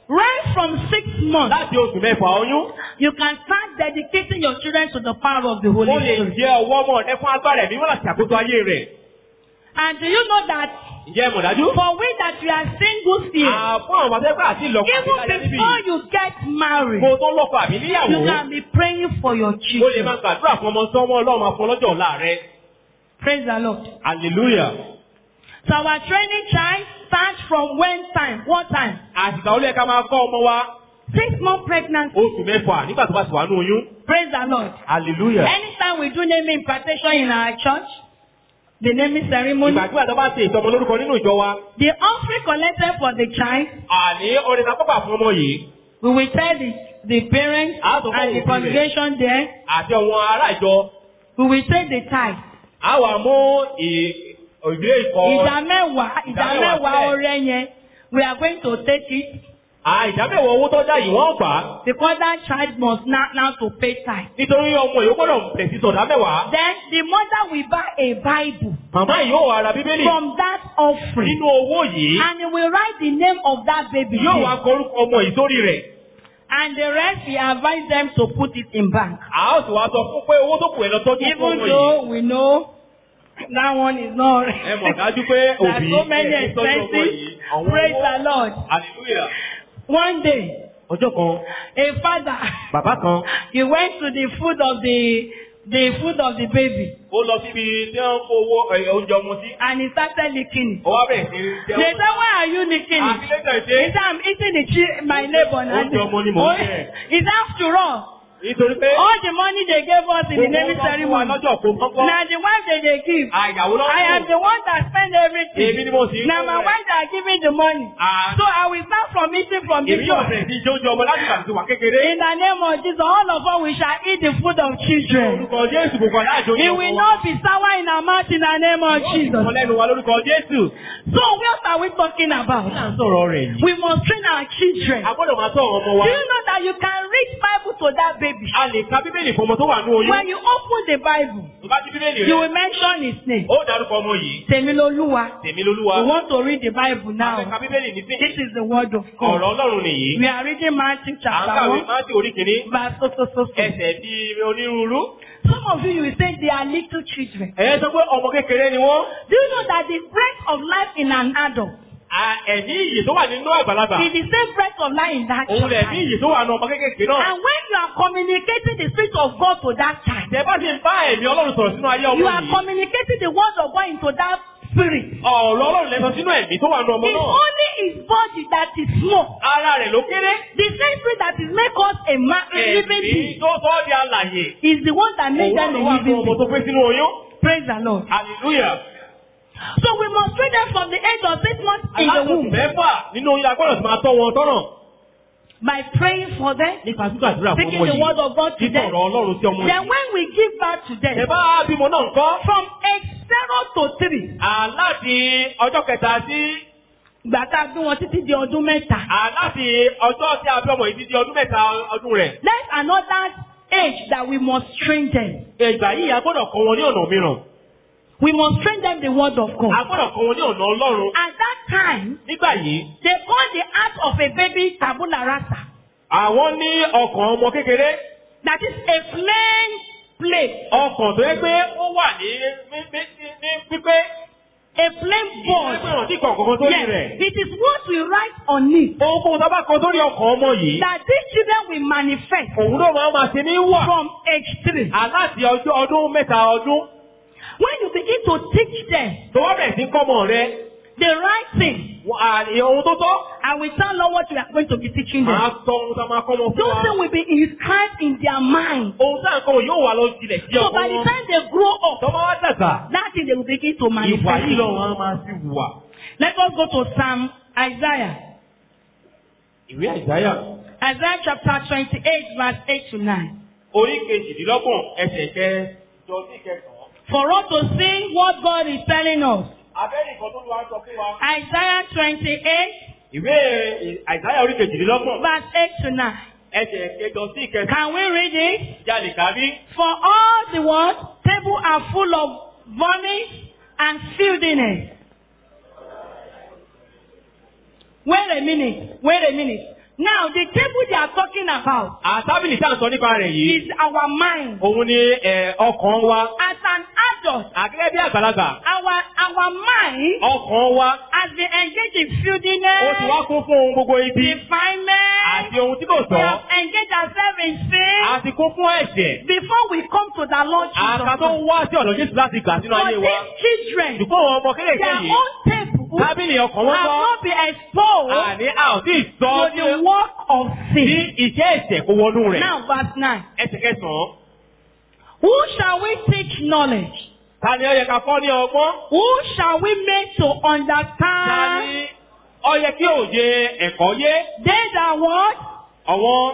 Right from six months, láti oṣù mẹ́fà oyún. you can start dedicating your children to the power of the Holy Ó lè Spirit. jẹ́ ọwọ́ ọmọ rẹ fún agbára ẹ̀mí wọn láti ṣàkóso ayé rẹ̀. And do you know that Ǹjẹ́ ẹ mọ̀ dájú? for we that we are singles here, À, Fún àwọn akẹ́kọ̀ọ́ àti ìlọ́kọ̀ àti even ìlànà níbí. before you get married, Mo tó lọ́kọ̀ àbí níyàwó. you can be praying for your O lè children. máa gbàdúrà fún ọmọ sọ́wọ́ ọlọ́run máa fún ọlọ́jọ́ ọ̀la rẹ. Praise the Lord. Hallelujah. So our training child starts from when time? What time? Àtìgbà ó lè ká máa kọ́ ọmọ wa Six month pregnancy. oṣù mẹ́fà nígbà tó bá ti wà ní oyún. Praise the Lord. Hallelujah. Anytime we do naming impartation in our church, the naming ceremony, Ìgbàgbọ́ àti ọba ṣe ìtọ́mọ lórúkọ nínú ìjọ wa. the offering collected for the child, Àní ọ̀rẹ́ ta pápá fún ọmọ yìí we will tell the, the parents Ah, so and the far, congregation there, àti àwọn ará ìjọ. we will take the tithe. A wà mú ì- ìwé ìkọ́. Ìdá mẹ́wàá, ìdá Ìdá mẹ́wàá mẹ́wàá sílẹ̀. ọrẹ yẹn, we are going to take it À ìdámẹ́wọ̀ owó tó dá yìí wọ́n gbà á. because that child must now, now to pay tithe. Nítorí ọmọ yìí ó gbọ́dọ̀ bẹ̀rẹ̀ sí sọ̀dá mẹ́wàá. Then the mother will buy a Bible Màmá yìí yóò wá ra bíbélì from that offering nínú owó yìí. and he will write the name of that baby. Yóò wá there. korúkọ ọmọ yìí sórí rẹ̀. And the rest we advise them to put it in bank. À ó sì wá sọ fún pé owó tó kù ẹ̀ lọ tọ́jú fún Even ọmọ yìí. though we know that one is not Ẹ mọ̀ dájú pé there are òbí so many ẹ̀ ń tọ́jú ọmọ yìí. expenses. Àwọn Praise owó- the Lord. Hallelujah. One day, Ọjọ́ kan, a father bàbá kan, he went to the food of the the food of the baby ó lọ síbi tí wọ́n ń kó owó ẹ̀, oúnjẹ ọmọ sí. and he started licking it. Ó wá bẹ̀rẹ̀ sí í They jẹun. said, why are you licking it? Àbílẹ̀kẹ̀ He ṣe said, I'm eating the chi- my neighbor. now." Oúnjẹ ọmọ ni mò ń jẹ. He said, after all, nítorí pé all the money they gave us in the gbogbo naming wọn fún wa ceremony, lọ́jọ́ kó kọ́kọ́. now the wife that they give, Àyàwó I am lọ́wọ́. the one that spend Èmi everything. ni mo sì ń Now my kó rẹ̀. wife that giving the money. À- So I will start from eating from Èmi this yóò one. bẹ̀rẹ̀ sí í jẹ oúnjẹ ọmọ láti ìgbà tí wà kékeré. In the name of Jesus, all of us we shall eat the food of children. Orúkọ Jésù gbogbo aláàjọ It will not be sour in our mouth in the name of Jesus. Sọ lẹ́nu wa lórúkọ Jésù. So what are we talking Kí là about? ń sọ̀rọ̀ rẹ̀ yìí? We must train our children. A gbọ́dọ̀ máa tọ́ àwọn ọmọ wa. Do you know that you can read Bible to that baby? A lè ka Bíbélì fún ọmọ tó wà ní oyún. When you open the Bible, Tó bá ti Bíbélì you rẹ̀, will mention his name. ó dárúkọ ọmọ yìí. Temiloluwa. Tèmi lolúwa. We want to read the Bible A fẹ́ ka now. Bíbélì ní This sí. is the word of Ọ̀rọ̀ God. Ọlọ́run nìyí. We are reading Matthew À ń chapter kàwé 1, Máàtì orí kìíní. verse so so so so. Ẹsẹ̀ bíi onírúurú. Some of you, you will say they are little children. Ẹ̀yẹ́ sọ pé ọmọ kékeré ni wọ́n. Do you know that the breath of life in an adult À, Ẹ̀mí iyì tó wà nínú àgbàlagbà. is the same breath of life in that Òun lẹ̀ ní child? iyì tó wà nínú ọmọ kékeré náà. And when you are communicating the spirit of God to that child, Tẹ bá ti ń bá ẹ̀mí Ọlọ́run sọ̀rọ̀ sínú ayé ọmọ you are yìí. communicating the word of God into that spirit. Ọ̀rọ̀ Ọlọ́run lẹ́sọ sínú ẹ̀mí tó wà nínú ọmọ It's náà. only his body that is small. Ara rẹ̀ ló kéré. The same spirit that is make us a man, a living Ẹ̀mí being tó sọ ọ́ di alàyè. is the one that made Òun them ló a wà fún living ọmọ tó being. pé sínú oyún. Praise the Lord. Hallelujah. So we must train them from the age of six months in the Aláàbò womb mẹ́fà nínú oyún agbọ́dọ̀ ti máa tọ́ wọn tọ́nà. by praying for them, Nípa gbígbàdúrà fún speaking ọmọ the yìí. word of God to Títọ̀ them. ọ̀rọ̀ Ọlọ́run sí ọmọ Then yìí. when we give birth to Ẹ them, bá bímọ náà ń kọ́. from age zero to three, Àláti ọjọ́ kẹta sí ìgbà tá a bí wọn títí di ọdún mẹ́ta. àláti ọjọ́ tí a bí ọmọ yìí ti di ọdún mẹ́ta ọdún rẹ̀. There's another age that we must train them. Ìgbà yìí a gbọ́dọ̀ kọ́ wọn ní ọ̀nà mìíràn. We must train them the word of A God. gbọ́dọ̀ kọ́ wọn ní ọ̀nà Ọlọ́run. At that time, Nígbà yìí, they call the heart of a baby tabula rasa. àwọn ní ọkàn ọmọ kékeré. That is a plain plate, Ọkàn tó yẹ pé ó wà ní ní ní- ní pípé. a plain Ìgbà board. pé wọ́n ti kọ̀ kọ̀kan sórí Yes, rẹ̀. it is what we write on it Ohunkóhun tó bá kọ sórí ọkàn ọmọ yìí. that these children will manifest Òun ló máa ma ṣe ní wà. from age three. Aláti ọjọ́ ọdún mẹ́ta ọdún. When you begin to teach them Tó wá bẹ̀rẹ̀ sí kọ́mọ rẹ̀. the right thing, Ohun tó tọ́. I will tell them what we are going to be teaching Màá them. sọ ohun tá a máa kọ́ wọn fún Those wa. things will be inscribed in their mind. Ohun tá à ń kọ́ wọn yóò wà lọ sílẹ̀ sí So ọkọ by the wọn. time they grow up, Tọ́mọ wá dàgbà. that thing they will begin to Ìwà manifest. yìí lọ wọn á máa sí wùwà. Let us go to Psalm Isaiah. Ìwé Àìsáyà. Isaiah chapter 28, verse 8 to 9. Orí kejìdínlọ́gbọ̀n ẹsẹ̀ kẹjọ sí kẹsàn-án. For us to see what God is telling us. Abẹ́rẹ́ ìkan tó wá sọ fún wa. Isaiah 28, Ìwé Àìsáyà orí kejìdínlọ́gbọ̀n verse 8 to 9. ẹsẹ̀ kẹjọ sí kẹsàn-án. Can we read it? Jalè kárí. For all the world, tables are full of vomit and filthiness. Wait a minute, wait a minute. Now, the table they are talking about Àtábìlì tá à ń sọ nípa rẹ̀ yìí. is our mind. Òun ni ẹ̀, ọkàn wa. As an adult, Àgẹ́gẹ́ bí àgbàlagbà. our our mind Ọkàn wa. has been engaged in Ó ti filthiness, wá kún fún ohun gbogbo ibi. defilement. Àti ohun tí kò We tọ́. have engaged ourselves in sin Àti kún fún ẹ̀ṣẹ̀. before we come to the Lord Àká Jesus. tó ń wá sí ọ̀dọ̀ Jésù láti gbà sínú For ayé wa. these children, Ṣùgbọ́n àwọn ọmọ kéékèèké their yìí. own table Tábìlì ọkàn wọn have kọ́. not been exposed Àní a ò tí ì sọ to the work of sí sin. iṣẹ́ ẹ̀ṣẹ̀ kó wọnú rẹ̀. Now, verse 9. Ẹsẹ̀ kẹsàn-án. Who shall we teach knowledge? Ta ni ó yẹ ká kọ́ ní ọgbọ́n? Who shall we make to Ta understand? ni ó yẹ kí òye ẹ̀kọ́ yé? They that what? Àwọn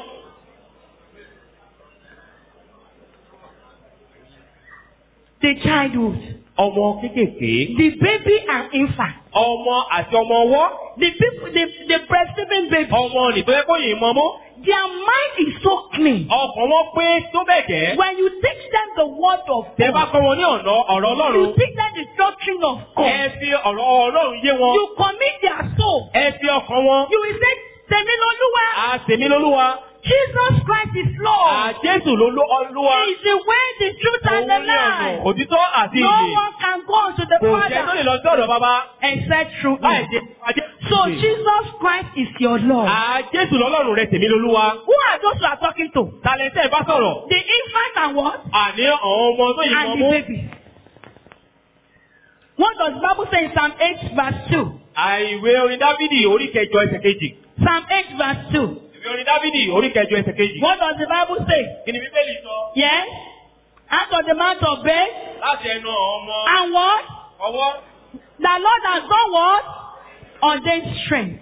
The childhood. ọmọ kéékèèké. The baby and infant. Ọmọ àti ọmọ ọwọ́. The people, the, the breastfeeding baby. Ọmọ nìtọ́ yẹ kó yìí mọ́ mú. Their mind is so clean. Ọkàn wọn pé tó bẹ̀ jẹ́. When you teach them the word of Tẹ bá God, kọ́ wọn ní ọ̀nà ọ̀rọ̀ you Ọlọ́run. teach them the doctrine of Ẹ God. fi ọ̀rọ̀ Ọlọ́run yé wọn. You commit their soul. Ẹ fi ọkàn wọn. You will say, Temiloluwa, Àtẹ̀mí lolúwa. Jesus Christ is Lord. Àjésù ló ló Olúwa. He is the way, the truth, and the Òun ní ọ̀nà life. òtítọ́ àti No ìyè. one can go unto the Kò jẹ́ tó lè Father lọ sí ọ̀dọ̀ bàbá. except through Láì Him. ṣe ajé. So Jesus Christ is your Lord. Àjésù lọ́lọ́run rẹ̀ tèmi lolúwa. Who are those you are talking to? Talẹ̀tẹ̀ bá sọ̀rọ̀. The infant and what? Àní àwọn ọmọ tó yìí mọ́ And the mú. baby. What does the Bible say in Psalm 8 verse 2? Àìwé orin Dávidi orí kẹjọ ẹsẹ̀ kejì. Psalm 8 verse 2. Ìwé orin Dávidi orí kẹjọ ẹsẹ̀ kejì. What does the Bible say? Kí ni Bíbélì sọ? Yes? Out of the mouth of babes Láti ẹnu ọmọ and what? ọwọ́. The Lord has done what? Ordained strength.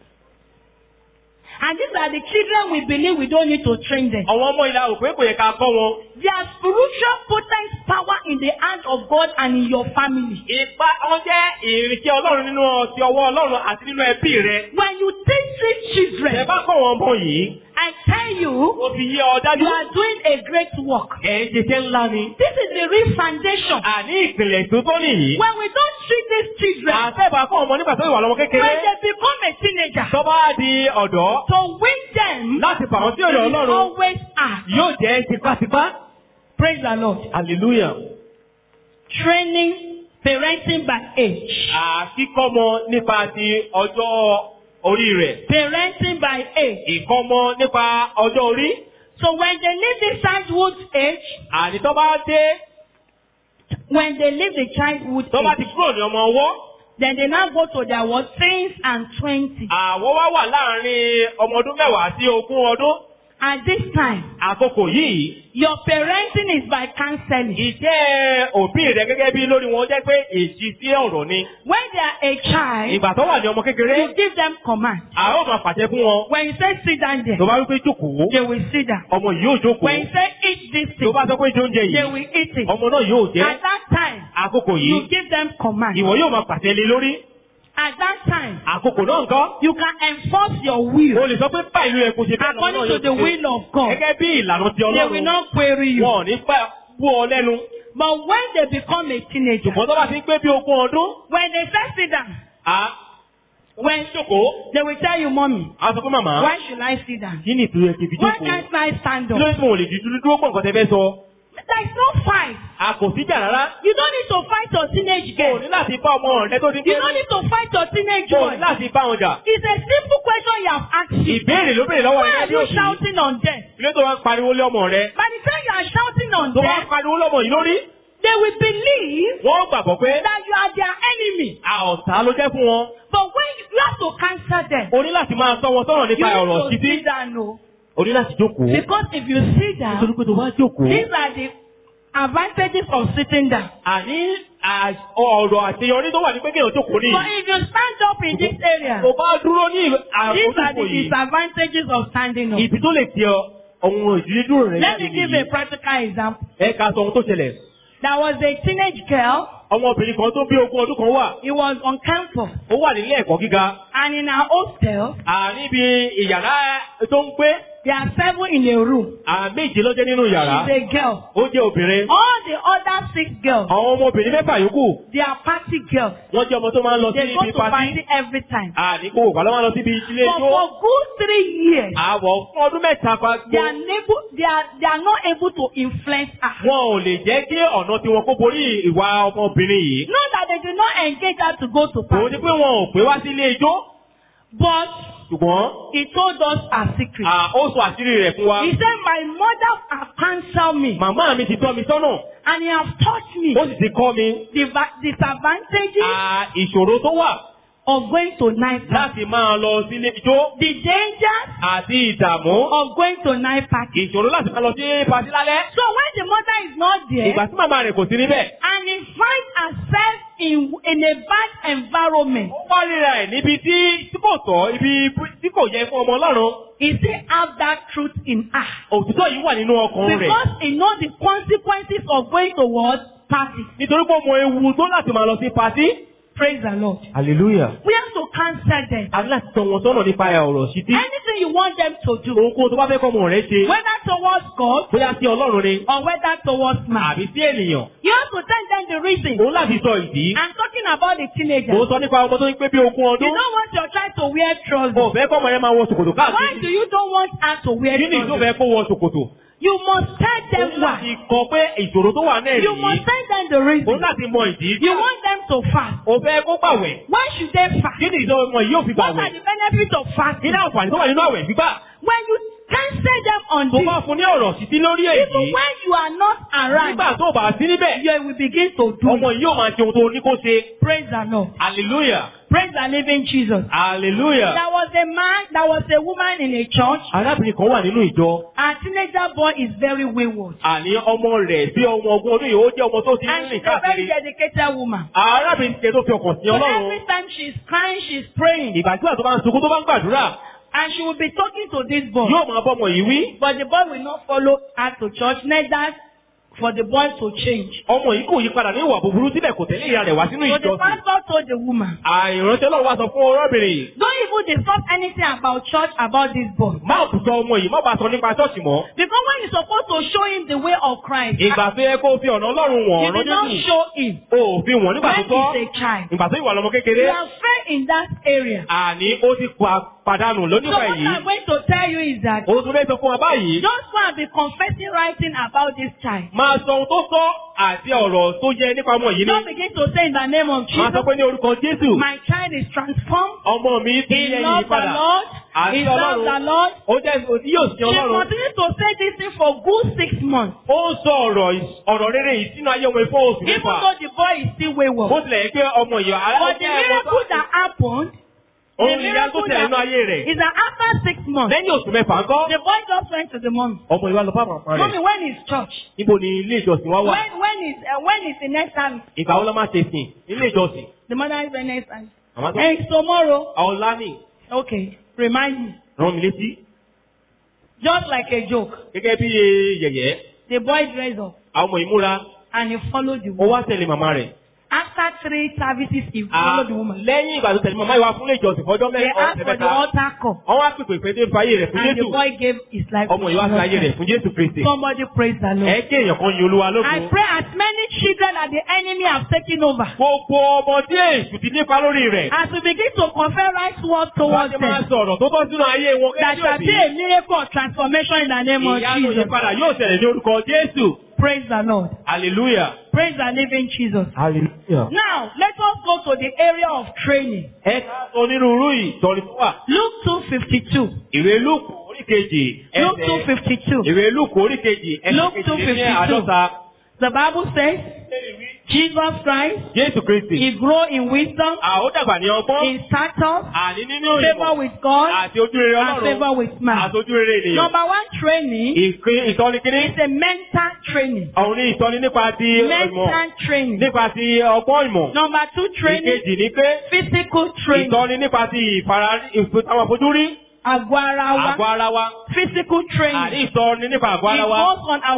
And these are the children we believe we don't need to train them. Àwọn ọmọ ìlà òpé kò yẹ ká kọ́ wọn. Their spiritual potent power in the hand of God and in your family. Ipa wọn jẹ́ ìrìnsẹ̀ Ọlọ́run nínú ọtí ọwọ́ Ọlọ́run àti nínú ẹbí rẹ̀. When you teach these Ẹ children, bá kọ́ wọn ọmọ yìí. I tell you, Ó fi yé ọ dájú. you are doing a great work. Ẹ̀ ń ṣiṣẹ́ ńlá ni. This is the real foundation. Àní ìpìlẹ̀ tó tó nìyí. When we don't treat these children, Àtẹ̀bà kọ́ ọmọ nígbà tó ìwà lọ́mọ when kékeré. they become a teenager, Tó bá di ọ̀dọ́. to win them Láti fà wọ́n sí ọ̀dọ̀ is Ọlọ́run. always hard. Yóò jẹ́ tipátipá. Praise the Lord. Hallelujah. Training, parenting by age. Àkíkọ́mọ nípa ti ọjọ́ orí rẹ̀. Parenting by age. Ìkọ́mọ nípa ọjọ́ orí. So when they leave the childhood age, Àní tó bá dé, when they leave the childhood tó bá ti age, kúrò ní ọmọ ọwọ́. then they now go to their what? Teens and twenty. Àwọn wá wà láàárín ọmọ ọdún mẹ́wàá sí ogún ọdún. At this time, Àkókò yìí, your parenting is by counseling. iṣẹ́ òbí rẹ̀ gẹ́gẹ́ bí lórí wọn jẹ́ pé èsì sí ọ̀rọ̀ ni. When they are a child, Ìgbà tó wà ní ọmọ kékeré, you give them command. a ó máa pàṣẹ fún wọn. When you say sit down there, Tó bá wípé jókòó, they will sit down. ọmọ yìí yóò jókòó. When you say eat this Tó thing, bá sọ pé jẹ oúnjẹ they yìí, will eat it. ọmọ náà yóò jẹ́. At that time, Àkókò you yìí, give them command. ìwọ yóò máa pàṣẹ lé lórí. At that time, Àkókò náà nǹkan. you can enforce your O will lè sọ pé báyìí ló yẹ kó ṣe bẹ́ẹ̀ lọ́wọ́ according náà to yóò the ṣe. will of God. Gẹ́gẹ́ bí ìlànà ti They will Ọlọ́run. not query you. Wọn ò ní pẹ́ bú ọ lẹ́nu. But when they become a teenager, Ṣùgbọ́n tó bá ti ń gbé bí ogún ọdún, when they first sit down, à when jókòó. they will tell you, Mommy, A sọ fún màmá. why should I sit down? Kí ni ìtúrú ẹ ti fi Why jókòó? can't I stand Kí ló up? ń tún òlè dúdú dúró pọ̀ nǹkan tẹ fẹ́ sọ? There's no fight. A kò síjà rárá. You don't need to fight your teenage O girl. ní láti bá ọmọ rẹ tó ti You gbé. don't need to fight your teenage O boy. ní láti bá wọn jà. It's a simple question you have asked you. Ìbéèrè ló béèrè lọ́wọ́ Why rẹ are bí you òsì. shouting on them? Ilé tó wá ń pariwo lé ọmọ rẹ. By the time you are shouting on Tó wá them, ń pariwo lọ́mọ yìí lórí. they will believe Wọ́n gbàgbọ́ pé that you are their enemy. a ọ̀tá ló jẹ́ fún wọn. But when you, you have to cancel them, O ní láti máa sọ wọn sọ̀rọ̀ you nípa ọ̀rọ̀ need to títí. sit down. No. O ní láti jókòó. Because if you sit Nítorí down, pé tó bá jókòó. these are the advantages of sitting down. Àní à- ọ̀rọ̀ àṣeyọrí tó wà ní pé kéèyàn jókòó ní. But if you stand up in this area, Tó bá dúró ní these are àkókò the yìí. disadvantages of standing up. Ìdí tó lè ti ọ ohun ìdílé dúró rẹ̀ Let jáde me give a nìyí. practical example. Ẹ ká sọ ohun tó ṣẹlẹ̀. There was a teenage girl. Ọmọbìnrin kan tó bí ogún ọdún kan wà. He was on campus. Ó wà nílé ẹ̀kọ́ gíga. And in our hostel, À níbi ìyàrá tó ń gbé. he There are seven in a room. àméje ló jẹ́ nínú yàrá. She's a girl. Ó jẹ́ obìnrin. All the other six girls, Àwọn ọmọbìnrin mẹ́fà yòókù. they are party girls. Wọ́n jẹ́ ọmọ tó máa ń lọ sí They go ibi to party pátí. every time. Àdínkù òpá ló máa ń lọ síbi ilé But ijó. for good three years, Àwọ̀ fún ọdún mẹ́ta pa they are, able, they are, they are not able to influence her. Wọn ò lè jẹ́ kí ọ̀nà tiwọn kó borí ìwà ọmọbìnrin yìí. Not that they do not engage her to go to Òun party. ni pé wọn ò pé wá sí ilé ijó. But Ṣùgbọ́n he told us a secret. à, ó sọ àṣírí rẹ̀ fún wa. He said, My mother have counseled me Màmá mi ti tọ́ mi sọ́nà. and he have taught me Ó sì ti kọ́ mi. the va- disadvantages à, Ìṣòro tó wà of going to night party, láti máa lọ sí ilé ijó. the dangers Àti ìdààmú. of going to night party. Ìṣòro láti máa lọ sí patí lálẹ́. So when the mother is not there Ìgbà tí màmá rẹ̀ kò sí níbẹ̀. and he finds herself in, in a bad environment, Ó wá ríra ẹ̀ níbi tí tí kò tọ́, ibi tí kò yẹ fún ọmọ Ọlọ́run. he still have that truth in her. Òtítọ́ yìí wà nínú ọkàn rẹ̀. Because he knows the consequences of going to what? Party. Nítorí pé ó mọ ewu tó láti máa lọ sí patí. Praise the Lord. Hallelujah. We have to counsel them. A ní láti tọ́ wọn sọ́nà nípa ọ̀rọ̀ sí tí. Anything you want them to do, Ohunkóhun tó bá fẹ́ kọ́ ọmọ rẹ̀ ṣe. whether towards God Bóyá sí Ọlọ́run ni. or whether towards man, Àbí sí ènìyàn. you have to tell them the reason. Òun láti sọ ìdí. I'm talking about the Mo teenagers. sọ nípa ọmọ tó ń pé bí ogún You ọdún. don't want your child to wear trousers. Mo fẹ́ kọ́ ọmọ yẹn máa wọ ṣòkòtò Why káàkiri. do you don't want her to wear Kí ni ìlú trousers? fẹ́ kó wọ ṣòkòtò? You must tell them Òun láti why. kọ pé ìṣòro tó wà náà You nìyí. must tell them the Òun reason. láti mọ ìdí. You want them to fast. O fẹ́ kó gbàwẹ̀. Why should they fast? Kí ni ìjọ ọmọ yìí yóò fi What are gbàwẹ̀? the benefits of Kí fasting? ni àǹfààní tó wà nínú àwẹ̀ gbígbà? When you counsel them on Tó this, bá fún ní ọ̀rọ̀ sí sí lórí even èyí. when you are not around, Nígbà tó bá sí níbẹ̀, you will begin to do. ọmọ it. yìí yóò máa ṣe ohun tó ní kó ṣe. Praise the Lord. Hallelujah. Praise the living Jesus. Hallelujah. There was a man, there was a woman in a church. Arábìnrin kan wà nínú ìjọ. Our teenager boy is very wayward. Àní ọmọ rẹ̀ bí ọmọ ogún ọdún yìí ó jẹ́ ọmọ tó ti ń And she's rìn a very káàkiri. dedicated woman. Arábìnrin ti ṣe tó fi ọkàn sí So Ọlọ́run. every time she's crying, she's praying. Ìgbà tí àtọ́ bá ń sunkún tó bá ń gbàdúrà, And she will be talking to this boy. yóò máa bọ́ ọmọ yìí wí. But the boy will not follow her to church, neither for the boy to change. Ọmọ yìí kò yí padà ní ìwà búburú síbẹ̀ kò tẹ̀lé ìyá rẹ̀ wá sínú So the ìjọsìn. pastor told the woman, Àìránṣẹ́ náà wá sọ fún ọ̀rọ̀bìnrin yìí. don't even discuss anything about church about this boy. Má bùsọ ọmọ yìí, má bàa sọ nípa ṣọ́ọ̀ṣì mọ́. Because when you're supposed to show him the way of Christ, Ìgbà tó yẹ kó fi ọ̀nà Ọlọ́run wọ̀n you ọ̀rọ̀ did not Jésù. show him O ò fi wọ̀n nígbà tó when tọ́. he's a child. Ìgbà tó ìwà lọmọ You kékeré. have failed in that area. Àní ó ti pa- padànù So lónípa what èyí. I'm going to tell you is that Òun tún fẹ́ sọ fún wa báyìí. just go and be confessing writing about this child. Máa sọ ohun tó sọ àti ọ̀rọ̀ tó yẹ nípa ọmọ yìí Don't ní. begin to say in the name of Máa sọ Jesus, pé ní orúkọ Jésù. my child is transformed. Ọmọ mi ti He yẹ yìí loves the padà. Lord. Àti He loves the Ọlọ́run. Lord. Ó jẹ́ òtí yóò sin She Ọlọ́run. continued to say this thing for good six months. Ó ń sọ ọ̀rọ̀ ìs- ọ̀rọ̀ rere yìí sínú ayé ọmọ ìfọ́ oṣù Even mẹ́fà. though the boy is still Bó wayward. tilẹ̀ yẹ pé ọmọ yìí But the miracle that happened, the Òun ìyá tó miracle tẹ̀lé nínú that ayé rẹ̀. is that after six months, Lẹ́yìn oṣù mẹ́fà ńkọ́. the boy just went to the mom. Ọmọ ìwà lọ bá màmá Mommy, rẹ̀. when is church? Níbo ni ilé ìjọsìn wa wà? When when is uh, when is the next service? Ìgbà wo la máa ṣe sìn? Ilé ìjọsìn. The mother is the next service. Màmá tó. And it's tomorrow. Ọ̀la ni. Okay, remind me. Rán mi létí. Just like a joke, Gẹ́gẹ́ bí yẹ̀yẹ́. the boy dressed up Àwọn ọmọ ìmúra. and he followed the Ó woman. wá tẹ̀lé màmá rẹ̀. After three services, he À, followed the woman. Lẹ́yìn ìgbà tó tẹ̀lé màmá ìwà fún ilé ìjọsìn fọjọ́ They mẹ́rin asked ọ̀sẹ̀ for the mẹ́ta. altar call, Wọ́n wá pèpè pé dé fayé rẹ̀ fún and the Jésù. boy gave his life. Ọmọ ìwà fi ayé rẹ̀ to Jesus. fún Jésù Kristi. Somebody praise the Ẹ Lord. kí èèyàn kan yin Olúwa I lógun. pray as many children that the enemy have taken over. Gbogbo ọmọ tí èṣù ti nípa lórí rẹ̀. As we begin to confer right word Wọ́n towards ti máa them, sọ̀rọ̀ tó tọ́ sínú ayé wọn that gẹ́gẹ́ shall bí be òbí. a miracle of transformation in the name of Ìyanu Jesus. ìyípadà yóò tẹ̀lé ní orúkọ Jésù. Praise the Lord. Hallelujah. Praise the living Jesus. Hallelujah. Now, let us go to the area of training. Ẹ ká sọ onírúurú ìtọ́ni tó wà. Luke 2.52. Ìwé Lúùkù orí kejì Luke ẹsẹ̀. 2.52. Ìwé Lúùkù orí kejì ẹsẹ̀ Luke kejì ní 2:52. àádọ́ta. The Bible says, Jesus Christ, Jésù Kristi. he grew in wisdom, À ó dàgbà ní ọgbọ́n. in stature, Àní nínú favor ìmọ̀. with God, Àti ojú rere and favor Ọlọ́run. with man. Àti ojú rere ènìyàn. Number one training Ìpín ìtọ́ni kíní. is a mental training. Àwọn ní ìtọ́ni nípa ti ìmọ̀. Mental training. Nípa ti ọgbọ́n ìmọ̀. Number two training, Ìkejì ni pé physical training. ìtọ́ni nípa ti ìfara ìf- àwọn àfojúrí. Àgọ́ ara Àgọ́ wa. ara wa. Physical Àní training. ìtọ́ni nípa àgọ́ It ara wa. goes on our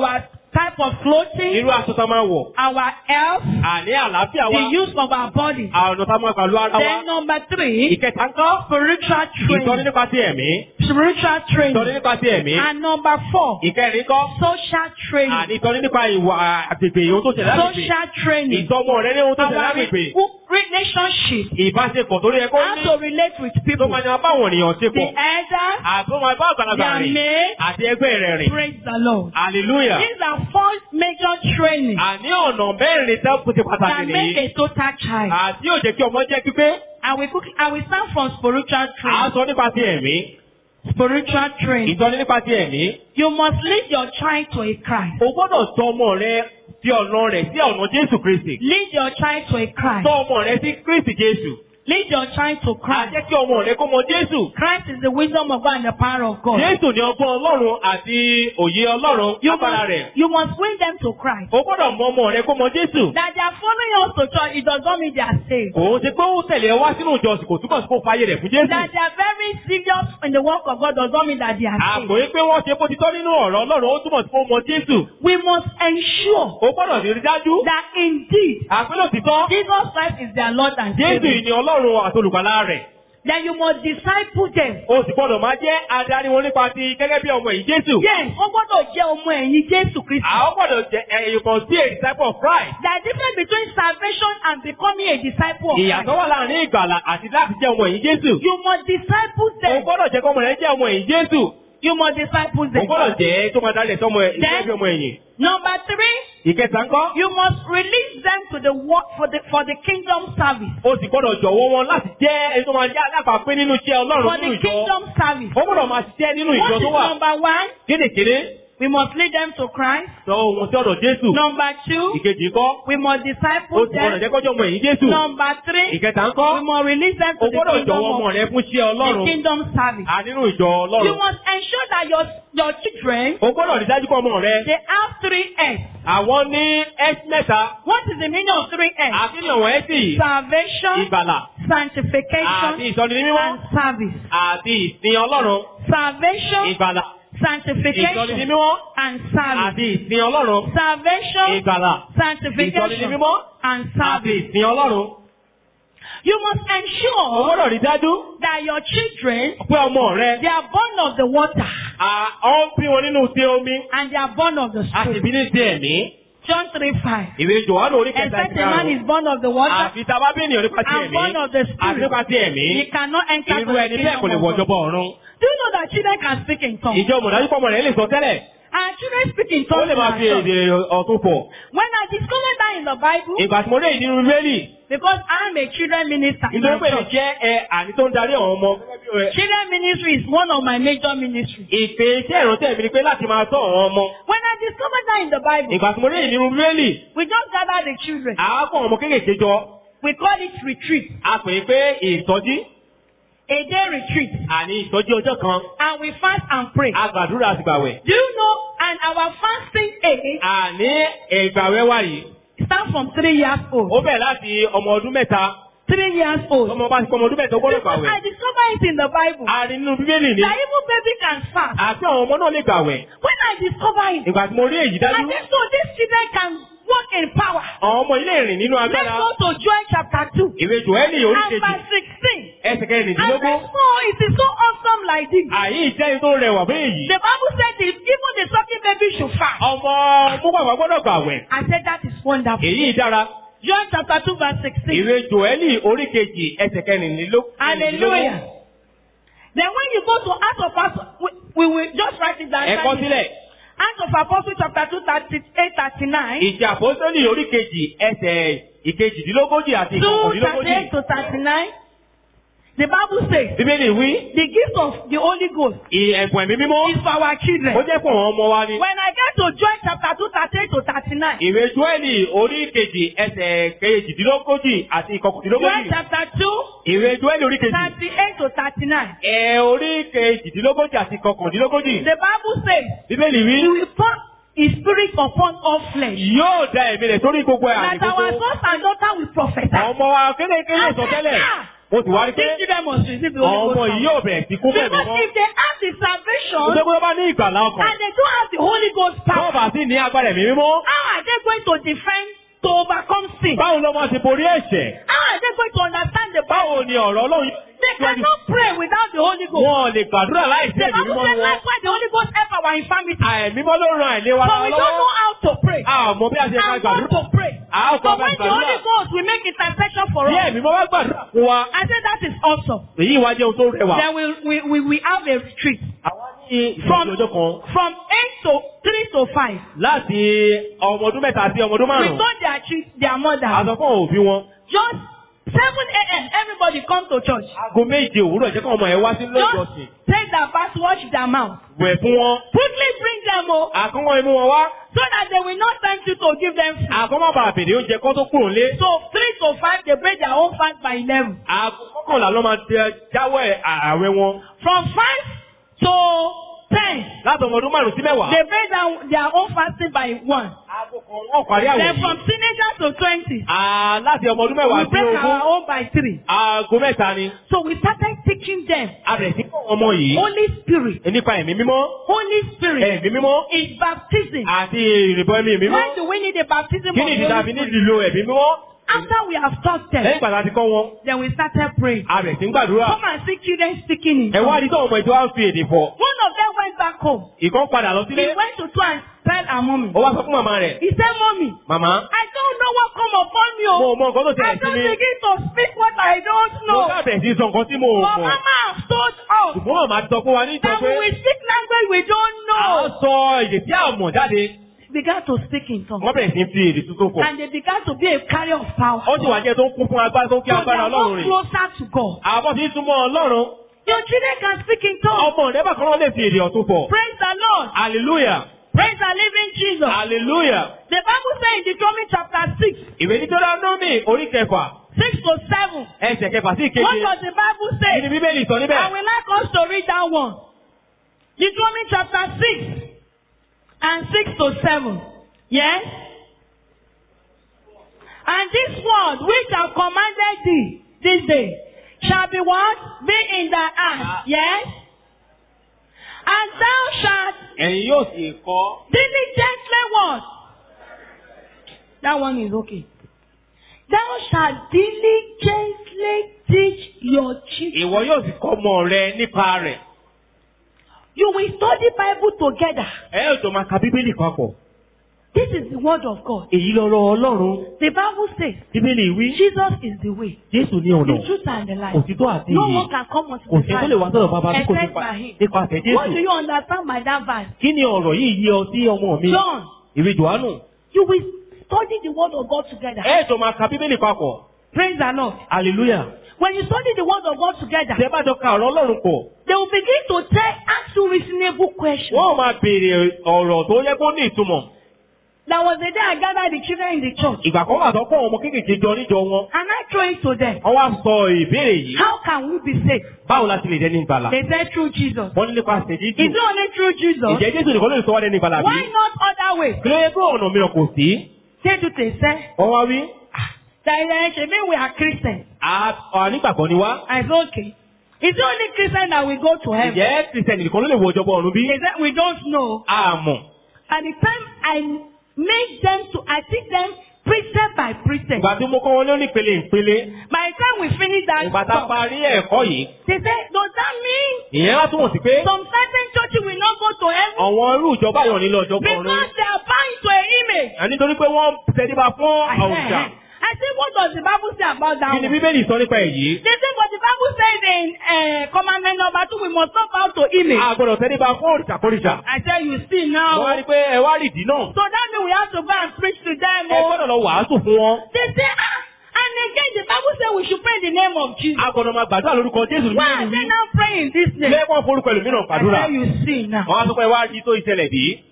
type of clothing, irú aṣọ tá a máa wọ̀, our health, àní àlàáfíà wa, the use of our body. ọ̀nà tá a máa pẹ̀lú ara wa. Then number three, Ìkẹta ń kọ́, spiritual ìtọ́ni training. nípa ti ẹ̀mí, Spiritual ìtọ́ni training. nípa ti ẹ̀mí. And number four, Ìkẹrin kọ́, social àní training. ìtọ́ni nípa ìwà àgbègbè ohun tó ṣẹlẹ̀ lágbègbè. Social training. Ìtọ́mọ rẹ ní ohun tó ṣẹlẹ̀ Our lágbègbè. relationship. Ìbáṣepọ̀ tó rí ẹ kó How ní. to relate with Tó people. máa ní abáwọn ènìyàn ṣe The pọ̀. elders, Àbí wọn bá àgbàlagbà their rìn. mate, Àti ẹgbẹ́ rẹ̀ rìn. praise the Lord. Hallelujah. These are four major training Àní ọ̀nà mẹ́rin tẹ́ kó ti pàtàkì that make nìyí. a total child. Àti yóò jẹ́ kí ọmọ jẹ́ pípé. I will quickly, I will start from spiritual À ń training. sọ nípa ti ẹ̀mí. Spiritual training. Ìtọ́ni nípa ti ẹ̀mí. You must lead your child to a Christ. O gbọ́dọ̀ tọ́ ọmọ rẹ sí ọ̀nà rẹ̀ sí ọ̀nà Jésù Kristì. Lead your child to a Christ. Tọ́ ọmọ rẹ sí Kristì Jésù. Lead your child to À Christ. jẹ́ kí ọmọ rẹ kó mọ Jésù. Christ is the wisdom of God and the power of God. Jésù ni ọgbọ́n Ọlọ́run àti òye Ọlọ́run You lágbára must, rẹ̀. you must win them to Christ. O gbọ́dọ̀ mọ ọmọ rẹ kó mọ Jésù. That they are following us to church, it does not mean they are saved. Kò ń ṣe pé ó tẹ̀lé ẹ wá sínú ìjọsìn kò túbọ̀ sí kó fàyè rẹ̀ fún Jésù. That they are very serious in the work of God does not mean that they are saved. Àpò yìí pé wọ́n ṣe bó ti tọ́ nínú ọ̀rọ̀ Ọlọ́run ó túmọ̀ sí kó mọ Jésù. We must ensure O gbọ́dọ̀ rí dájú. that indeed Àpélò títọ́. Jesus Christ is their Lord and Jésù Savior. yìí ni Ọlọ́run àti olùgbàlà rẹ̀. Then you must disciple them. O sì gbọ́dọ̀ máa jẹ́ adarí wọn nípa ti gẹ́gẹ́ bí ọmọ yìí Jésù. Yes, wọ́n gbọ́dọ̀ jẹ́ ọmọ ẹ̀yìn Jésù Kristi. Àwọn gbọ́dọ̀ jẹ́ ẹ̀yìn kan sí a disciple of Christ. There is difference between salvation and becoming a disciple of Ìyàtọ̀ Christ. wà láàrin ìgbàlà àti láti jẹ́ ọmọ yìí Jésù. You must disciple O them. gbọ́dọ̀ jẹ́ kọ́mọ rẹ̀ jẹ́ ọmọ yìí Jésù. You must disciple O them. gbọ́dọ̀ jẹ́ tó máa darí ẹ̀ sọ́mọ ẹ̀ ìjẹ́ bí ọmọ ẹ̀yìn. Number three, Ìkẹta ńkọ́. you must release them to the work for the for the kingdom service. O sì gbọ́dọ̀ jọ̀wọ́ wọn láti jẹ́ ẹni tó máa jẹ́ alábàápín nínú iṣẹ́ Ọlọ́run For nínú the ìjọ. kingdom service. O gbọ́dọ̀ máa ṣiṣẹ́ nínú ìjọ What tó is wà. number one? Kédèkédé We must lead them to Christ. sọ ohun sí ọ̀dọ̀ Jésù. Number two, Ìkejì ńkọ́. we must O disciple sì gbọ́dọ̀ them. jẹ́ kọjọ́ ọmọ yìí Jésù. Number three, Ìkẹta ńkọ́. we must release them O to the gbọ́dọ̀ kingdom jọ̀wọ́ ọmọ of rẹ fún iṣẹ́ the Ọlọ́run. kingdom service. À nínú ìjọ You Ọlọ́run. must ensure that your your children O gbọ́dọ̀ rí dájú pé ọmọ rẹ. they have three S. Àwọn ní S mẹ́ta. What is the meaning of three S? Àfihàn wọn S Salvation, ìgbàlà sanctification, àti ìsọdi ní mímọ́ and service. àti ìsìn Ọlọ́run. Salvation, Ìgbàlà ìsọdi ní sanctification, mímọ́ and service. àti ìsìn Ọlọ́run. Salvation, Ìgbàlà ìsọdi ní sanctification, mímọ́ and àti service. ìsìn Ọlọ́run. You must O ensure gbọ́dọ̀ rí dájú that your children pé ọmọ rẹ they are born of the water à ọ́ ń bí wọn nínú ti omi and they are born of the a sì spirit. bí ní ti ẹ̀mí. John 3 5. Ìwé Jòhánù orí kẹta Except ìgbà a man is rẹ̀. born of the water Àfi tá a bá bí ènìyàn nípa ti and ẹ̀mí born of the àti spirit, nípa ti ẹ̀mí. he cannot enter Irú to the ẹni bẹ́ẹ̀ kò lè kingdom wọ of God. ìjọba ọ̀run. Do you know that children can speak in tongues? Ìjọ mọ̀dájú pọ̀ mọ̀ rẹ̀ lè sọ tẹ́lẹ̀. And children speak in Ó tongues. lè máa in fi our church. èdè ọ̀tún pọ̀. When I discovered that in the Bible, Ìgbà tí mo rí ìdí nínú Bíbélì, because I'm a children minister in nítorí my pé èmi church. jẹ́ ẹ àní tó ń darí àwọn ọmọ. Children ministry is one of my major ministries. Ìpè iṣẹ́ ìrántí mi ni pé láti máa tọ́ àwọn ọmọ. When I discovered that in the Bible, Ìgbà tí mo rí ìdí nínú Bíbélì, we just gather the children. àákọ́ ọmọ kéékèèké jọ. We call it retreat, A pè é pé ìtọ́jú a day retreat, àní ìtọ́jú ọjọ́ kan. and we fast and pray. A gbàdúrà àti gbàwẹ̀. Do you know? And our fasting age Àní ìgbàwẹ̀ wà yìí. starts from three years old. Ó bẹ̀rẹ̀ láti ọmọ ọdún mẹ́ta. Three years old. Ọmọ bá ti pọ̀ ọmọ ọdún mẹ́ta ó gbọ́dọ̀ Because gbàwẹ̀. I discovered it in the Bible. A rí nínú Bíbélì ni. That even baby can fast. Àti àwọn ọmọ náà lè gbàwẹ̀. When I discovered it, Ìgbà tí mo rí èyí I dájú. think so these children can walk in power. Àwọn ọmọ ilé ìrìn nínú Let's agbára. go to Joel chapter 2. Ìwé Jòhẹ́nì orí And kejì. verse 16. Ẹsẹ̀ And kẹrìndínlógún. verse 4, it is so awesome like this. Àyí ìjẹ́ tó rẹwà bí èyí. The Bible said if even the sucking baby should fast. Ọmọ múgbàgbà gbọ́dọ̀ gbàwẹ̀. I said that is wonderful. Èyí dára. John chapter 2 verse 16. Ìwé Jòhẹ́nì orí kejì ẹsẹ̀ kẹrìndínlógún. Hallelujah. Then when you go to Acts of Apostles, we, we will just write it down. Ẹ̀kọ́ sílẹ̀. Acts of Apostles chapter 2 38 39. Ìjà àpọ́sítélì orí kejì ẹsẹ̀ ìkejìdínlógójì àti 2 ìkọkàndínlógójì. 38 to 39. The Bible says Bíbélì wí. the gift of the Holy Ghost Ẹ̀bùn ẹ̀mí mímọ́. is for our children. Ó jẹ́ fún àwọn ọmọ wa ni. When I get to Joel chapter 2 38 to 39. Ìwé Jòhẹ́nì orí kejì ẹsẹ̀ kejìdínlógójì àti Joel ìkọkàndínlógójì. chapter 2 Ìwé Jòhẹ́nì orí kejì. 38 to 39. Ẹ orí kejìdínlógójì àti ìkọkàndínlógójì. The Bible says Bíbélì he wí. will pour his spirit upon all flesh. Yóò da ẹ̀mí rẹ̀ sórí gbogbo ẹ̀ That our àdìgbò. sons and daughters will prophesy. Àwọn ọmọ wa kéékèèké lè sọ tẹ́lẹ̀. Mo sì wá rí pé these children must receive the àwọn Holy ọmọ Ghost. yìí now. yóò bẹ̀rẹ̀ sí kún fún ẹ̀mí Because mọ́. if they have the salvation Ṣé pé wọ́n bá ní ìgbàlá ọkàn? and they don't have the Holy Ghost Tó power, bá sì ní agbára ẹ̀mí mímọ́. how are they going to defend to overcome sin? Báwo ló máa ṣe borí ẹ̀ṣẹ̀? How are they going to understand the Bible? Báwo ni ọ̀rọ̀ Ọlọ́run They cannot pray without the Holy Ghost. Wọ́n lè gbàdúrà láìsí The ẹ̀mí Bible mímọ́ says wọn. likewise the Holy Ghost help our infirmity. Àìmímọ́ ló ran àìléwa But lọ́wọ́. we don't know how to pray. A ò mọ bí a ṣe máa And want gbàdúrà. to pray. A ó So kọ́ bá when the Holy gbàdúrà. Ghost will make intercession for Bí us, ẹ̀mí mọ́ bá gbàdúrà fún wa, I say that is awesome. èyí wá jẹ́ ohun tó rẹwà. Then we, we, we, we have a retreat Àwa ní From- ìfọ̀sí ọjọ́ kan from 8 to 3 to 5. láti ọmọ ọdún mẹ́ta sí ọmọ ọdún We márùn-ún. told their, chi- their mother, Àsọ fún àwọn òbí wọn. just 7 a.m. everybody come to church. Aago méje òwúrọ̀ jẹ́ kí ọmọ ẹ̀ wá sí Just lọ́jọ́sìn. take their bath, wash their mouth. Wẹ̀ fún wọn. Quickly bring them home Àkọ́mọ́ imú wọn wá. so that they will not tempt you to give them food. Àkọ́mọ́ bá bèrè oúnjẹ kọ́ tó kúrò lé. So 3 to 5, they break their own fast by 11. Aago kọ́kànlá ló máa tẹ jáwọ́ ààwẹ̀ wọn. From 5 to 10, Láti ọmọ ọdún márùn-ún sí mẹ́wàá. they break down their own fasting by 1. Aago kan wọ́n parí àwẹ̀ Then yìí. from teenager to 20, Ah, Láti ọmọ ọdún mẹ́wàá we sí break ogún. our own by 3. Aago mẹ́ta ni. So we started teaching them A bẹ̀rẹ̀ sí kọ́ ọmọ yìí. Holy Spirit. Nípa ẹ̀mí mímọ́. Holy Spirit Ẹ̀mí mímọ́. is baptism. Àti ìrìbọ ẹ̀mí mímọ́. Why do we need a baptism of Kí ni the ìdí tá a Holy fi ní Spirit? ìlò ẹ̀mí mímọ́? After we have taught Lẹ́yìn them, ìgbà tá a ti kọ́ wọn. then we started praying. A bẹ̀rẹ̀ sí ń gbàdúrà. Come and see children speaking in Ẹ wá tongues. rí tó ọmọ ìjọ á fi èdè fọ̀. One of them went back home. Ìkan padà lọ He sílé. went to try and tell her mommy. Ó wá sọ fún màmá rẹ̀. He said, Mommy, Màmá. I don't know what come upon me. Mo oh. mọ nǹkan tó I ṣẹlẹ̀ sí don't mi. begin to speak what I don't Mo know. ká bẹ̀rẹ̀ sí sọ nǹkan tí mo But mọ̀. Mama has told us Ṣùgbọ́n màmá ti sọ fún wa ní ìjọ that pé we will speak language we don't à ń know. sọ èdè tí a mọ̀ jáde. Began to speak in tongues. Wọ́n bẹ̀rẹ̀ sí fi èdè tuntun fọ̀. And they began to be a carrier of power. Ó sì wá jẹ́ tó ń kún fún agbára tó ń fi So they agbára are Ọlọ́run more rìn. closer to God. Àwọn tí ń súnmọ́ Ọlọ́run. Your children can speak in tongues. Ọmọ rẹ̀ bákan náà lè fi èdè ọ̀tún fọ̀. Praise the Lord. Hallelujah. Praise the living Jesus. Hallelujah. The Bible says in Deuteronomy chapter 6, Ìwé Deuteronomy orí kẹfà 6 to 7. ẹsẹ̀ kẹfà sí What ìkeje. does the Bible Kí say? ni Bíbélì sọ I níbẹ̀? will like us to read that one. Deuteronomy chapter 6 and 6 to 7. Yes? And this word which I have commanded thee this day shall be what? Be in thy heart. Yes? And thou shalt Ẹ̀yin yóò sì kọ́. diligently what? That one is okay. Thou shalt diligently teach your children. Ìwọ yóò sì kọ́ ọmọ rẹ nípa rẹ̀. You will study Bible together. Ẹ yóò jọ máa ka Bíbélì papọ̀. This is the word of God. Èyí lọ́rọ̀ Ọlọ́run. The Bible says Bíbélì wí. Jesus is the way, Jésù ní ọ̀nà. the truth and the life. Òtítọ́ àti No ìyè. one can come unto Kò the sí tó lè wá sọ̀rọ̀ bàbá bí kò except nípa by him. nípasẹ̀ What do Jésù. you understand by that verse? Kí ni ọ̀rọ̀ yìí yé ọ sí ọmọ mi? John, Ìwé Jòhánù. you will study the word of God together. Ẹ jọ máa ka Bíbélì papọ̀. Praise the Lord. Hallelujah. When you study the word of God together, Ṣé bá jọ ka ọ̀rọ̀ Ọlọ́run pọ̀? they will begin to tell, ask you reasonable questions. Wọ́n máa béèrè ọ̀rọ̀ tó yẹ kó ní ìtumọ̀. There was a day I gathered the children in the church Ìgbà kan wà tó kọ́ ọmọ kéékèèké jọ níjọ wọn. and I throw it to them. Wọ́n wá sọ ìbéèrè yìí. How can we be saved? Báwo la ti lè dẹni ìgbàlà? They said through Jesus. Wọ́n ní nípa ṣèjì Is jù. it only through Jesus? Ìjẹ́ Jésù nìkan ló lè sọ wá dẹni ìgbàlà bí? Why not other way? Kí ló yẹ kó ọ̀nà mìíràn kò sí? Say to they say, Wọ́n wá wí. that uh, Shebi, we are Christians. "À- à, Nígbàgbọ́ ni wá. I said, okay. Is it only Christian that we go to heaven? Ìjẹ́ Kìrìsìtẹ̀nì nìkan ló lè wọ ìjọba ọ̀run bí? They said, we don't know. Àmọ̀. At the time I made them to, I teach them precept by precept. Ìgbà tí mo kọ́ wọn ló ní ìpele ìpele. By the time we finish that Ìgbà tá a talk, parí ẹ̀kọ́ yìí. they said, does that mean Ìyẹn wá túmọ̀ sí pé some certain churches will not go to heaven àwọn irú ìjọba yọ̀ nílò ìjọba ọ̀run. because they are bound to an image? À nítorí pé wọ́n tẹríba fún I àwùjá. said, I said, what does the Bible say about that Kí ni one? Bíbélì sọ nípa èyí? They say, but the Bible says in uh, commandment number two, we must not bow to image. A gbọ́dọ̀ tẹríba fún òrìṣàkórìṣà. I tell you, see Wọ́n now. wá rí pé ẹ wá rìdí náà. So that means we have to go and preach to them. Ẹ Oh. gbọ́dọ̀ lọ wàásù fún wọn. They say, ah, and again the Bible says we should pray in the name of Jesus. A gbọ́dọ̀ máa gbàdúrà lórúkọ Jésù Why are nínú they ìlú. now praying in this name? Ilé wọn forúkọ ẹlòmíràn I gbàdúrà. tell you, see now. Wọ́n á sọ pé ẹ wá rí tó ìṣẹ̀lẹ̀ bí.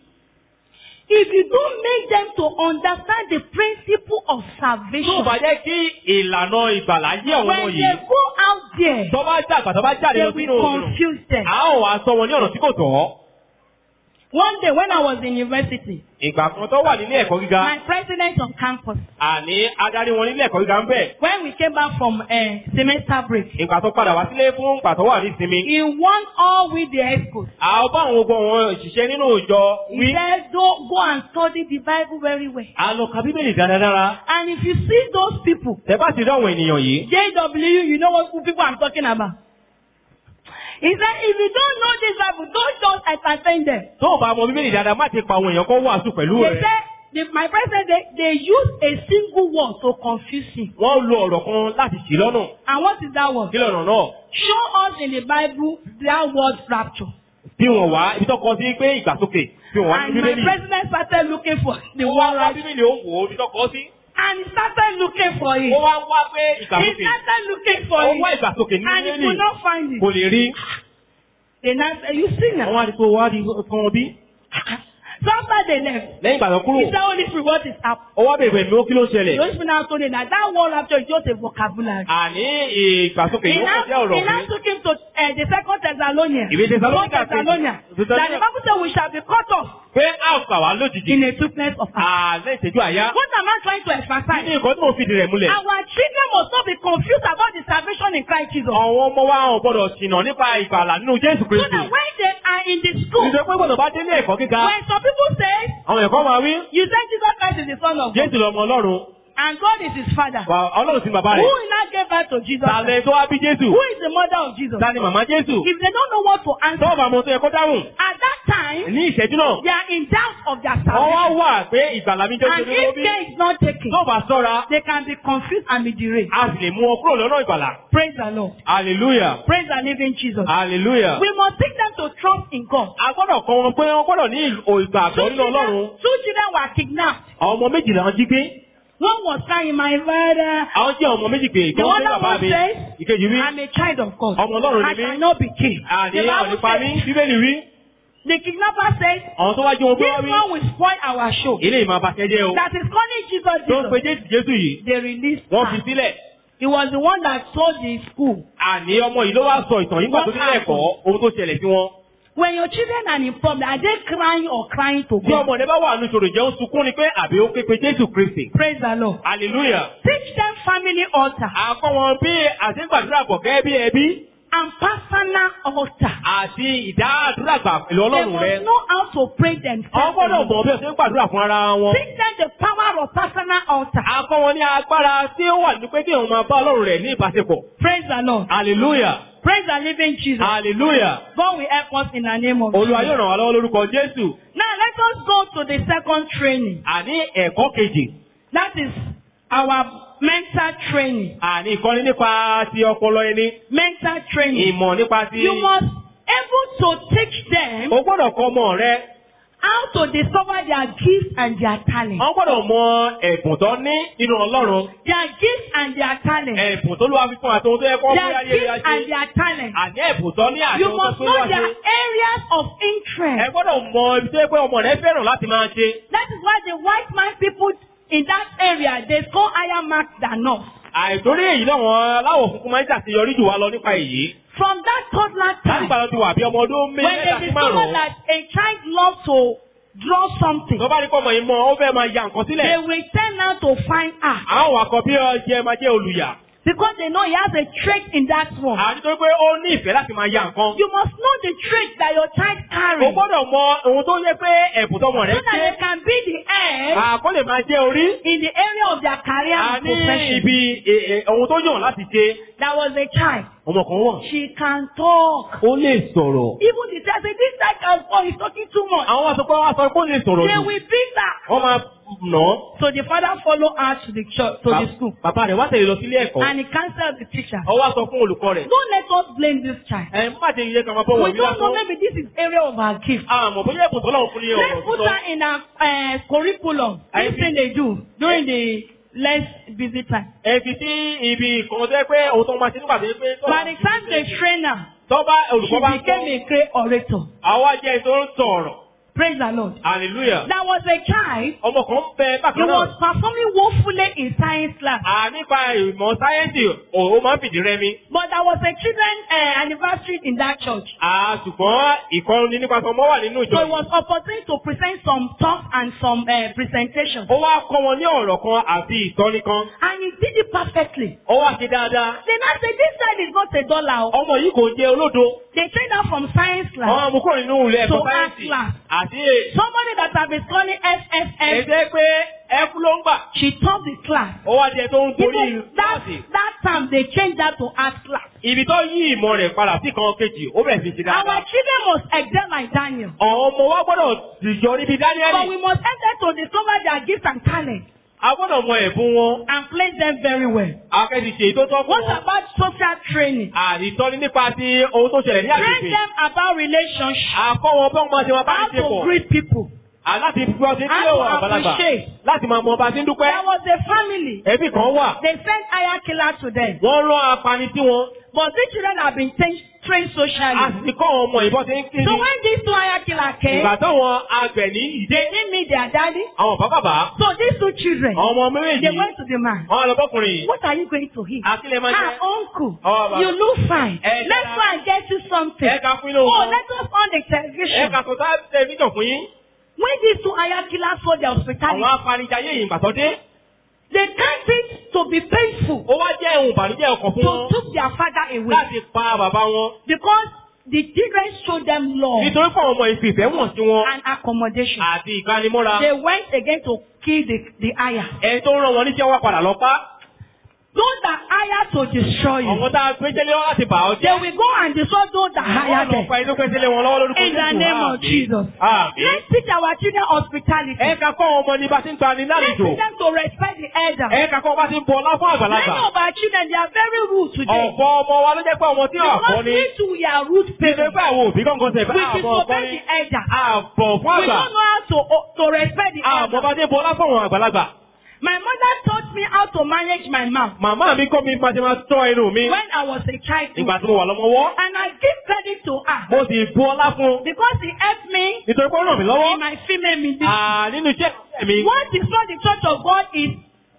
If you don't make them to understand the principle of Tó salvation, bá jẹ́ kí ìlànà ìgbàlá yé àwọn ọmọ when yìí. they go out there, Tó bá jà àgbà tó bá jáde they lọ sínú will òòrùn. confuse them. A ó wá sọ wọn ní ọ̀nà tí kò tọ́. One day when I was in university, ìgbà kan tó wà nílé ẹ̀kọ́ gíga my president on campus, àní adarí wọn nílé ẹ̀kọ́ gíga ń bẹ̀. when we came back from a semester break, ìgbà tó padà wá sílé fún ìgbà tó wà ní ìsinmi. he warned all with the experts. àwọn bá àwọn ogun àwọn òṣìṣẹ́ nínú ìjọ He wí. said, don't go and study the Bible very well. a lọ ka bíbélì dáradára. And if you see those people, tẹ bá ti rí àwọn ènìyàn yìí. JW, you know what people I'm talking about. He said, if you don't know this Bible, don't just entertain them. tó o bá mọ bíbélì dáadáa má ti pa àwọn èèyàn kan wàásù pẹ̀lú They rẹ̀. said, the, my president, they, they use a single word to confuse him. wọ́n lo ọ̀rọ̀ kan láti ṣì lọ́nà. And what is that word? kí lọ́nà náà. Show us in the Bible that word rapture. bí wọ́n wá ibi tó kọ sí pé ìgbàsókè bí wọ́n wá ní And my bíbélì. president started looking for the wọ́n word wá rapture. bíbélì ó wò ó ibi tó kọ sí. And he started looking for it. ó wá ń wá pé He ìgbàsókè. started looking for ó wá it. ìgbàsókè ní And he bíbélì. could not find kò it. lè rí. They now said, you see now. àwọn àdìpọ̀ wá di kan bí. So after they left, lẹ́yìn ìgbà tó kúrò. he said, Holy Spirit, what is up? ó wá bèbè mi ó kí ló The ṣẹlẹ̀. Holy Spirit now told him that that word rapture is just a vocabulary. àní ìgbàsókè He yóò now, kọ sí ọ̀rọ̀ he now mi. took him to uh, the second Thessalonians. Ìwé Thessalonica Second Thessalonians. kejì. That the Bible said we shall be cut off pé a ó kà wá lójijì. in a swiftness of heart. àlẹ́ ìtẹ́jú àyá. What am I trying to kí ni emphasize? nǹkan tí mo fi dìrẹ̀ múlẹ̀. Our children must not be confused about the salvation in Christ Jesus. àwọn ọmọ wa ò gbọdọ̀ ṣìnà nípa ìgbàlà nínú Jésù So Kristi. that when they are in the school, Ìjọba pé gbọdọ̀ bá délé ẹ̀kọ́ gíga. when some people say, Àwọn ẹ̀kọ́ máa wí. you say Jesus Christ is the Son of God, Jésù lọmọ Ọlọ́run. and God is his Father, Wà Ọlọ́run sí bàbá who rẹ̀. will not give birth to Jesus Christ? Tàlẹ̀ tó wá bí Jésù. Who is the mother of Jesus? Ta ni màmá Jésù? If they don't know what to answer, Tọ́wọ́ bá mo tó yẹ kó dáhùn. at that time, Ní ìṣẹ́jú náà. they are in doubt of their Wọ́n wá salvation. wà pé ìgbàlà mi jẹ́ And ṣe ló if bí. care is not taken, Tó bá sọ́ra, they can be confused and be derailed. a sì lè mú ọ kúrò lọ́nà ìgbàlà. Praise the Lord. Hallelujah. Praise the living Jesus. Hallelujah. We must take them to trust in God. A gbọ́dọ̀ kọ́ wọn pé wọ́n gbọ́dọ̀ ní Two ìgbàgbọ́ nínú children, Ọlọ́run. two children were kidnapped. Àwọn ọmọ méjìlá wọn jí gbé. One was crying, my father. Àwọn jẹ́ ọmọ méjì pé The ìkan other jẹ́ bàbá one mi. says, Ìkejì wí. I'm a child of God. Ọmọ Ọlọ́run I ni mí. shall not be killed. Àní The àwọn Bible nípa mi. says, Bíbélì wí. the kidnapper says, Àwọn tó wá jí wọn gbé wá this wí. one will spoil our show. Ilé ìmọ̀ abàṣẹ́jẹ́ o. That is calling Jesus Tó ń pe Jesus. Jésù Jésù yìí. They released Wọ́n fi her. sílẹ̀. He was the one that told the school. Àní ọmọ yìí ló wá sọ ìtàn yìí gbà tó nílẹ̀ ẹ̀kọ́ ohun tó ṣẹlẹ̀ sí wọn. When your children are in problem, are they crying or crying to Bí God? ọmọ rẹ bá wà nínú ìṣòro ìjẹ́ ó sunkún ni pé àbí ó ké pe Jésù Kristi. Praise the Lord. Hallelujah. Teach them family altar Àkọ́ wọn bí àṣegbàdúrà pọ̀ gẹ́gẹ́ bí ẹbí and personal altar. àti ìdádúrà gbà pẹ̀lú They Ọlọ́run rẹ. must know how to pray Àwọn themselves. gbọ́dọ̀ mọ̀ bí ọ̀sẹ̀ ń gbàdúrà fún ara wọn. Teach them the power of personal altar. Akọ́ wọn ní agbára tí ó wà ní pé kí òun máa bá Ọlọ́run rẹ̀ ní ìbáṣepọ̀. Praise the Lord. Hallelujah. Praise the living Jesus. Hallelujah. God will help us in the name of Olúwa yóò Jesus. ràn wá lọ́wọ́ lórúkọ Jésù. Now let us go to the second training. Àní ẹ̀kọ́ kejì. That is our mental training. Àní ìkọ́ni nípa ti ọpọlọ ẹni. Mental training. Ìmọ̀ nípa ti. You must able to teach them O gbọ́dọ̀ kọ́ ọmọ rẹ. how to discover their gifts and their talent. Wọ́n gbọ́dọ̀ mọ ẹ̀bùn tó ní nínú Ọlọ́run. Their gifts and their talent. Ẹ̀bùn tó lúwa fi fún àti ohun tó yẹ kọ́ bí Their ayé rẹ̀ gifts and ṣe. their talent. Àní ẹ̀bùn tó ní àti You ohun tó must tó know lúwa their ṣe. areas of Ẹ interest. gbọ́dọ̀ mọ ibi tó yẹ pé ọmọ rẹ fẹ́ràn láti máa ṣe. That is why the white man people in that area they score higher marks than us. Àìtórí èyí náà wọn aláwọ̀ funfun máa ń ṣàṣeyọrí jù wá lọ nípa èyí. From that toddler Láti time, ìgbà tó ti wà bí ọmọ ọdún when méjìlá they sí discover márùn-ún. that a child loves to draw something, Tó bá rí pọ́mọ yìí mọ, ó fẹ́ máa ya nǹkan they sílẹ̀. will turn out to find art Àwọn àkọ́ bí ọjẹ́ máa jẹ́ olùyà. because they know he has a trait in that one. Àti tó pé ó ní ìfẹ́ láti máa ya nǹkan. You must know the trait that your child O carries so gbọ́dọ̀ mọ ohun tó yẹ pé ẹ̀bùn tọmọ rẹ that ṣe. they can be the head Àkọ́ lè máa jẹ́ orí. in the area of their career A and ní profession. ibi e- e- ohun tó yàn láti ṣe. There was a child. Ọmọ kan wà. She can talk. Ó lè sọ̀rọ̀. Even the child say this child can talk. He's talking too much. Àwọn wá sọ pé wọ́n á sọ pé ó lè sọ̀rọ̀ They jù. will beat her. Wọ́n máa nà án. So the father follow her to the church, to the school, Bàbá rẹ̀ wá tẹ̀lé lọ sílé ẹ̀kọ́. and he cancelled the teacher. Ó wá sọ fún olùkọ́ rẹ̀. Don't let us blame this child. Ẹ má ṣe iye kan máa bọ̀ We wọ̀nyí don't know lásán. maybe this is area of our gift. Àmọ̀ bóyá ẹ̀bùn tó lọ́wọ́ fún ní Let's ọ̀rọ̀ put sísọ. her in our uh, curriculum. I This thing they do during the less busy time. Ẹ fi sí ibi kan tó yẹ pé ohun tó máa ṣe nígbà tó yẹ pé. tó- By the time they train her, Tó bá she olùkọ́ bá ń became sọ. a great orator. Àwa jẹ́ ẹni tó ń sọ̀rọ̀. Praise the Lord. hallelujah. There was a child, ọmọ kan bẹ he bákan náà. was performing woefully in science class. à nípa ìmọ̀ sáyẹ́ǹsì ó máa ń fìdí rẹmi. But there was a children uh, anniversary in that church. à ṣùgbọ́n ìkọrin nípa ọmọ wà nínú ìjọ So it yìí. was opportunity to present some talks and some uh, presentations. ó wá kọ́ wọn ní ọ̀rọ̀ kan àti ìtọ́ni kan. And he did it perfectly. ó wá ṣe dáadáa. Then I said, this child is not a dollar. oh. ọmọ yìí kò jẹ́ olódo. They trained her from science class. àwọn amúkúrò nínú ilé ẹ̀kọ́ To sáyẹ́ǹsì. class. àti Somebody that have been calling SSS, ẹ̀jẹ̀ pé ẹkú ló ń gbà. she taught the class. ó wá jẹ tó ń gorí Even that, kíláàsì. that time they changed that to art class. ibi tó yí ìmọ̀ rẹ̀ padà sí kan kejì ó bẹ̀rẹ̀ sí ṣe Our dáadáa. children must excel like Daniel. àwọn ọmọ wa gbọ́dọ̀ dìjọ níbi But we dáníẹ́lì. must help them to discover their gifts and talents a gbọ́dọ̀ mọ ẹ̀bùn wọn. and place them very well. akẹ́sì ṣe tó tọ́ fún What wọn. about social training? àìtọ́ni nípa ti ohun tó ṣẹlẹ̀ ní Train àgbègbè. them about relationships. àkọ́ wọn bọ́n máa ṣe wọn bá How ti ṣe to pọ̀. greet people. láti fi ọtí How kílò to àgbàlagbà. appreciate. láti máa mọ ọba tí ń dúpẹ́. There was a family. ẹbí kan wà. They sent hire killer to them. wọ́n rán apani tí wọn. But these children have been trained, trained a socially. sì ti kọ́ àwọn ọmọ ìbọn tí ń kí So ni. when these two hire killer came, ìgbà táwọn agbẹ̀ ní ìdé. they didn't meet their daddy. àwọn bàbá So these two children, àwọn ọmọ méjèèjì. they went to the man. àwọn àlọ́bọ́kùnrin yìí. What are you going to eat? àtìlẹ̀ máa Ah, jẹ́. uncle, Oh, Baba. you look fine. Eh, Let's Dada. go and get you something. ẹ ká fún inú Oh, wọn. let us on the ẹ television. ká sọ sáà tẹlifíṣàn fún yín. When these two hire killers saw their hospitality, àwọn apanijayé yìí gbàtọ́ dé. they can't it to be painful ó wá jẹ́ ohun ìbànújẹ́ ọkàn fún to wọn. took their father away láti pa bàbá wọn. because the children showed them love nítorí pé àwọn ọmọ ìfìfẹ́ wọ̀n sí wọn. and accommodation. àti ìgbanimọ́ra. They went again to kill the, the hire. ẹni tó ń rán wọn níṣẹ́ wá padà lọ pa. Those that hire to destroy you, àwọn tá a pín tẹ́lẹ̀ wọn láti bà ọ́ they jẹ́. will go and destroy those that hire wọ́n lọ them. pa inú pín tẹ́lẹ̀ wọn lọ́wọ́ lórúkọ In the name of Jesus. Àmín. Let's teach our children hospitality. ẹ ká kọ́ ọmọ ní bá ti ń gbani Let's lálejò. teach them to respect the elders. ẹ ká kọ́ bá ti ń bọ ọlá fún Many àgbàlagbà. of our children, they are very rude today. ọ̀pọ̀ ọmọ wa ló jẹ́ pé ọmọ tí ò àkọ́ Because ni. we too, we are rude Ṣé parents. pé àwọn òbí kankan ṣe We fẹ́ àbọ̀ ọkọ disobey ni? the elders. Àbọ̀ fún We àgbà. don't know how to, to respect the Àbọ̀ elders. bá ti ń bọ ọlá fún àwọn àgbàlagbà. My mother taught me how to manage my mouth Màmá mi kọ́ mi máa ṣe máa tọ́ ẹnu mi. when I was a child. too. Ìgbà tí mo wà lọ́mọwọ́. And I give credit to her Mo sì bu ọlá fún un. because he helped me Nítorí pé ó ràn mí lọ́wọ́. in my female ministry. À nínú iṣẹ́ ìṣẹ́ mi. What is not the church of God is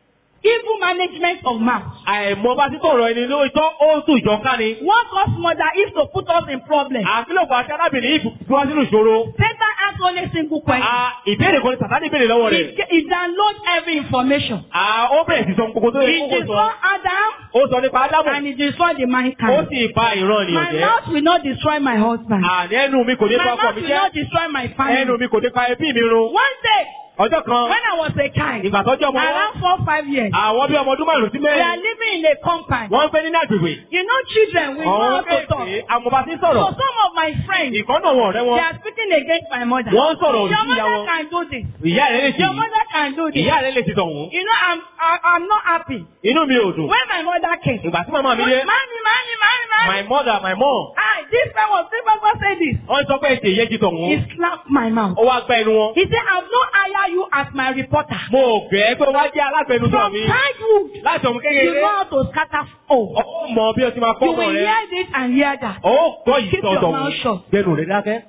evil management of mouth. Àìmọ̀ bá ti tọ̀rọ̀ ẹni ló tọ́ ó tún ìjọ ká ni. What cause mother is to put us in problem. Àfilọ̀pọ̀ àti arábìnrin yìí fi wá sínú ìṣòro. Satan asks only single question. À ìbéèrè kan ní Sàtánì béèrè lọ́wọ́ He, rẹ̀. he download every information. À ó bẹ̀rẹ̀ sí sọ gbogbo tó yẹ He kó destroy sọ. Adam Ó sọ nípa Ádámù. and he destroy the Ó mankind. sì ba ìran ènìyàn My jẹ́. mouth will not destroy my husband. Àní ẹnu mi kò ní My pa ọkọ mouth mi will jẹ́. not destroy my Ẹnu family. mi kò ní pa ẹbí mi run. One day, Ọjọ́ kan, when I was a child, ìgbà tọ́jú ọmọ wọn, around four five years, àwọn bí ọmọ ọdún márùn-ún sí we are mẹ́rin, living in a compound. wọ́n ń pẹ́ nínú àgbègbè. You know, children, we know how Ọ̀hún to talk. kéèké, àmọ̀bá ti So sọ̀rọ̀. some of my friends, Ìkọ́nà wọn ọ̀rẹ́ they wọn. are speaking against my mother. Wọ́n ń sọ̀rọ̀ òdì Your sí ìyá mother wọn. can do this. Ìyá rẹ̀ lè ṣe Your yìí. mother can do this. Ìyá rẹ̀ lè ṣe tọ̀hún. You know, I'm I, I'm not happy. Inú mi ò dùn. When my mother came, Ìgbà tí màmá mi dé, Mommy, mommy, mommy, mommy. my mother, my mom, Ah, this man was this man say this. wọ́n sọ pé ètè yé ti He tọ̀hún. slapped my mouth. Ó wá gbá ẹnu wọn. He said, I've not hired you as my reporter. Mo gbẹ́ pé wá jẹ́ alágbẹnusọ From mi. childhood, Láti ọmọ you kékeré, know how to scatter. Oh, ó mọ bí o ti máa kọ́ you ọmọ will rẹ̀. hear this and hear that. Ó gbọ́ Keep your ìtọ̀tọ̀ mouth shut. gbẹnu rẹ̀ dákẹ́.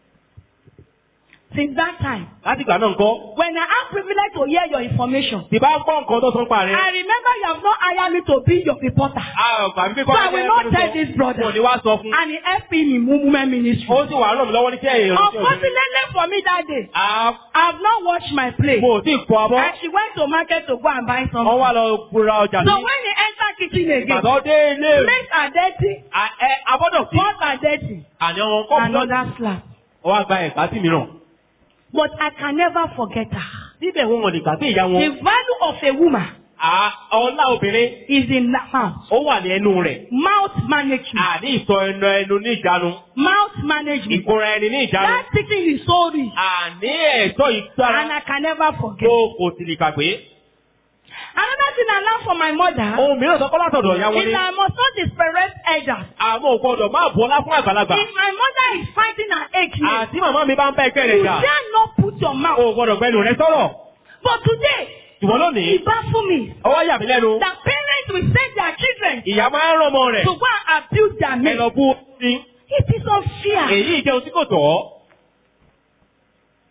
Since that time, Láti ìgbà náà ńkọ́. when I have privilege to hear your information, Tí bá ń gbọ́ nǹkan tó sọ ń pa rẹ̀. I remember you have not hired me to be your reporter. Àgbà mi So I will not tell this brother. Mo ní wá sọ fún. And he helped me in movement ministry. Ó sì wà ràn mí lọ́wọ́ ní kí ẹ̀yìn rẹ̀. Unfortunately for me that day, À I have not washed my plate. mo ò tí ì kọ abọ́. And she went to market to go and buy Wọ́n something. wá lọ ra ọjà So sí. when he enter kitchen again, Ìgbàdàn dé ilé rẹ̀. plates are dirty, À- ẹ abọ́dọ̀ sí. pots are dirty, Àní ọmọ kọ́ọ̀pù náà. another slap. Ó wá gba ẹ̀ka sí mìíràn. But I can never forget her. Síbẹ̀ wọn ò lè gbàgbé ìyá wọn. The value of a woman À ọlá obìnrin is in the mouth. ó wà ní ẹnu rẹ̀. Mouth management. Àní ìsọ ẹnu ẹnu ní ìjánu. Mouth management. Ìkóra ẹni ní ìjánu. That teaching is so rich. Àní ẹ̀tọ́ And ìgbára I can never forget. tó kò sì lè gbàgbé. Another thing I learned from my mother Ohun mìíràn sọ́kọ́ látọ̀dọ̀ ìyá wọn is ni. that I must not disparage elders. Àwọn ò gbọdọ̀ máa bu ọlá fún àgbàlagbà. If my mother is fighting an ache, Àti màmá mi bá ń bá ẹgbẹ́ rẹ̀ you jà. dare not put your O mouth. ò gbọdọ̀ gbẹnu rẹ sọ̀rọ̀. But today, Ṣùgbọ́n lónìí, it baffles me ọwọ́ yà mí lẹ́nu. that parents will send their children Ìyá máa ń rán ọmọ rẹ̀. to go and abuse their Ẹ men. lọ bú sí. It is unfair. Èyí jẹun tí kò tọ́.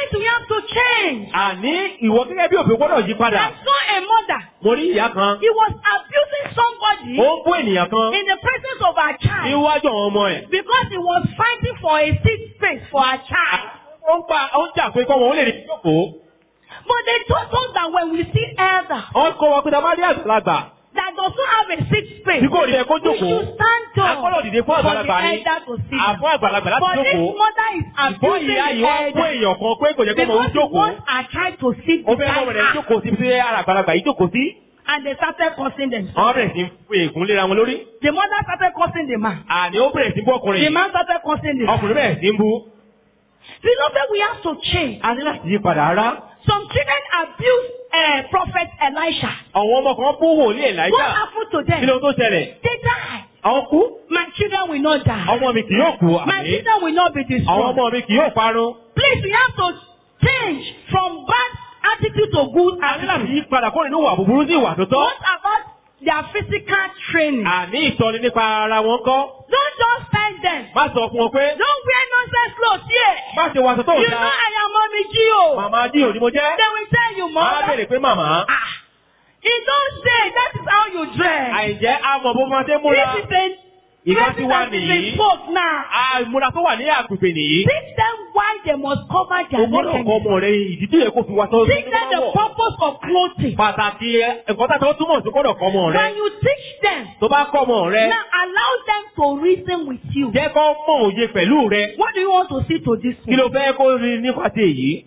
Please, we have to change. àní ìwọ gẹ́gẹ́ bí òfin gbọ́dọ̀ yí padà. I saw a mother. mo rí ìyá kan He was abusing somebody ó ń bú ènìyàn kan in the presence of her child níwájú àwọn ọmọ ẹ̀. because he was fighting for a seat space for her child. ó ń pa ó ń jà pé kọ́mọ ó lè rí jókòó. But they told us that when we see elder wọ́n kọ́ wa pé tá a bá rí àgbàlagbà that does not have a seat space, tí kò rí ẹ kó we jókòó. should stand tall Agbọ́dọ̀ dìde fún for the àgbàlagbà ni. elder to sit. Àfún àgbàlagbà láti But this jókòó. mother is Ìbọn abusing ìyá yìí the wá fún elder èèyàn kan pé kò jẹ́ kó mọ̀ ó because he jókòó. wants her child to sit Ó fẹ́ kọ́ beside rẹ̀ her. jókòó síbi tí ara àgbàlagbà yìí jókòó sí. And they started cursing themselves. Wọ́n bẹ̀rẹ̀ sí fi ègún léra wọn lórí. The mother started cursing the man. Àní ó bẹ̀rẹ̀ sí bú ọkùnrin The yìí. man started cursing the Ọkùnrin bẹ̀rẹ̀ sí ń bú. Beloved, we have to change. A ní láti yí padà rárá. Some children abuse uh, Prophet Elisha. Àwọn ọmọ kan bú wòlíì What Èláíjà. happened to Kí them? ló tó ṣẹlẹ̀? They die. Àwọn kú. My children will not die. Ọmọ mi kì yóò kú My àmì. children will not be Àwọn destroyed. ọmọ mi kì yóò parun. Please, we have to change from bad attitude to good A ní láti attitude. yí padà kó nínú ìwà búburú sí ìwà tó tọ́. What about their physical training? Àní ìtọ́ni nípa ara wọn kọ́. Don't just tell them. Má sọ fún wọn pé Don't wear nonsense clothes here. má ṣe wàṣọ tó You dáa. know I am mommy Gio. Màmá jí òní mo jẹ́. They will tell you, Má mother. bèrè pé màmá. Ah, he don't say that is how you dress. Àìjẹ́ àmọ̀ bó máa ṣe múra. This is a Ìgbà tí wà dressing nìyí. is a sport now. Àìmúra tó wà ní àgbègbè nìyí. Teach them why they must cover O their gbọ́dọ̀ kọ́ nakedness. ọmọ rẹ ìdí tí yẹ kó fi wá sọ́ọ́ Teach them the purpose of clothing. Pàtàkì ẹ̀kọ́ tá a tó túmọ̀ sí gbọ́dọ̀ kọ́ ọmọ rẹ. When you teach them, Tó bá kọ́ ọmọ rẹ, now allow them to reason with you. jẹ́ kó mọ̀ òye pẹ̀lú rẹ. What do you want to see to this Kí ló one? fẹ́ kó rí nípa ti èyí?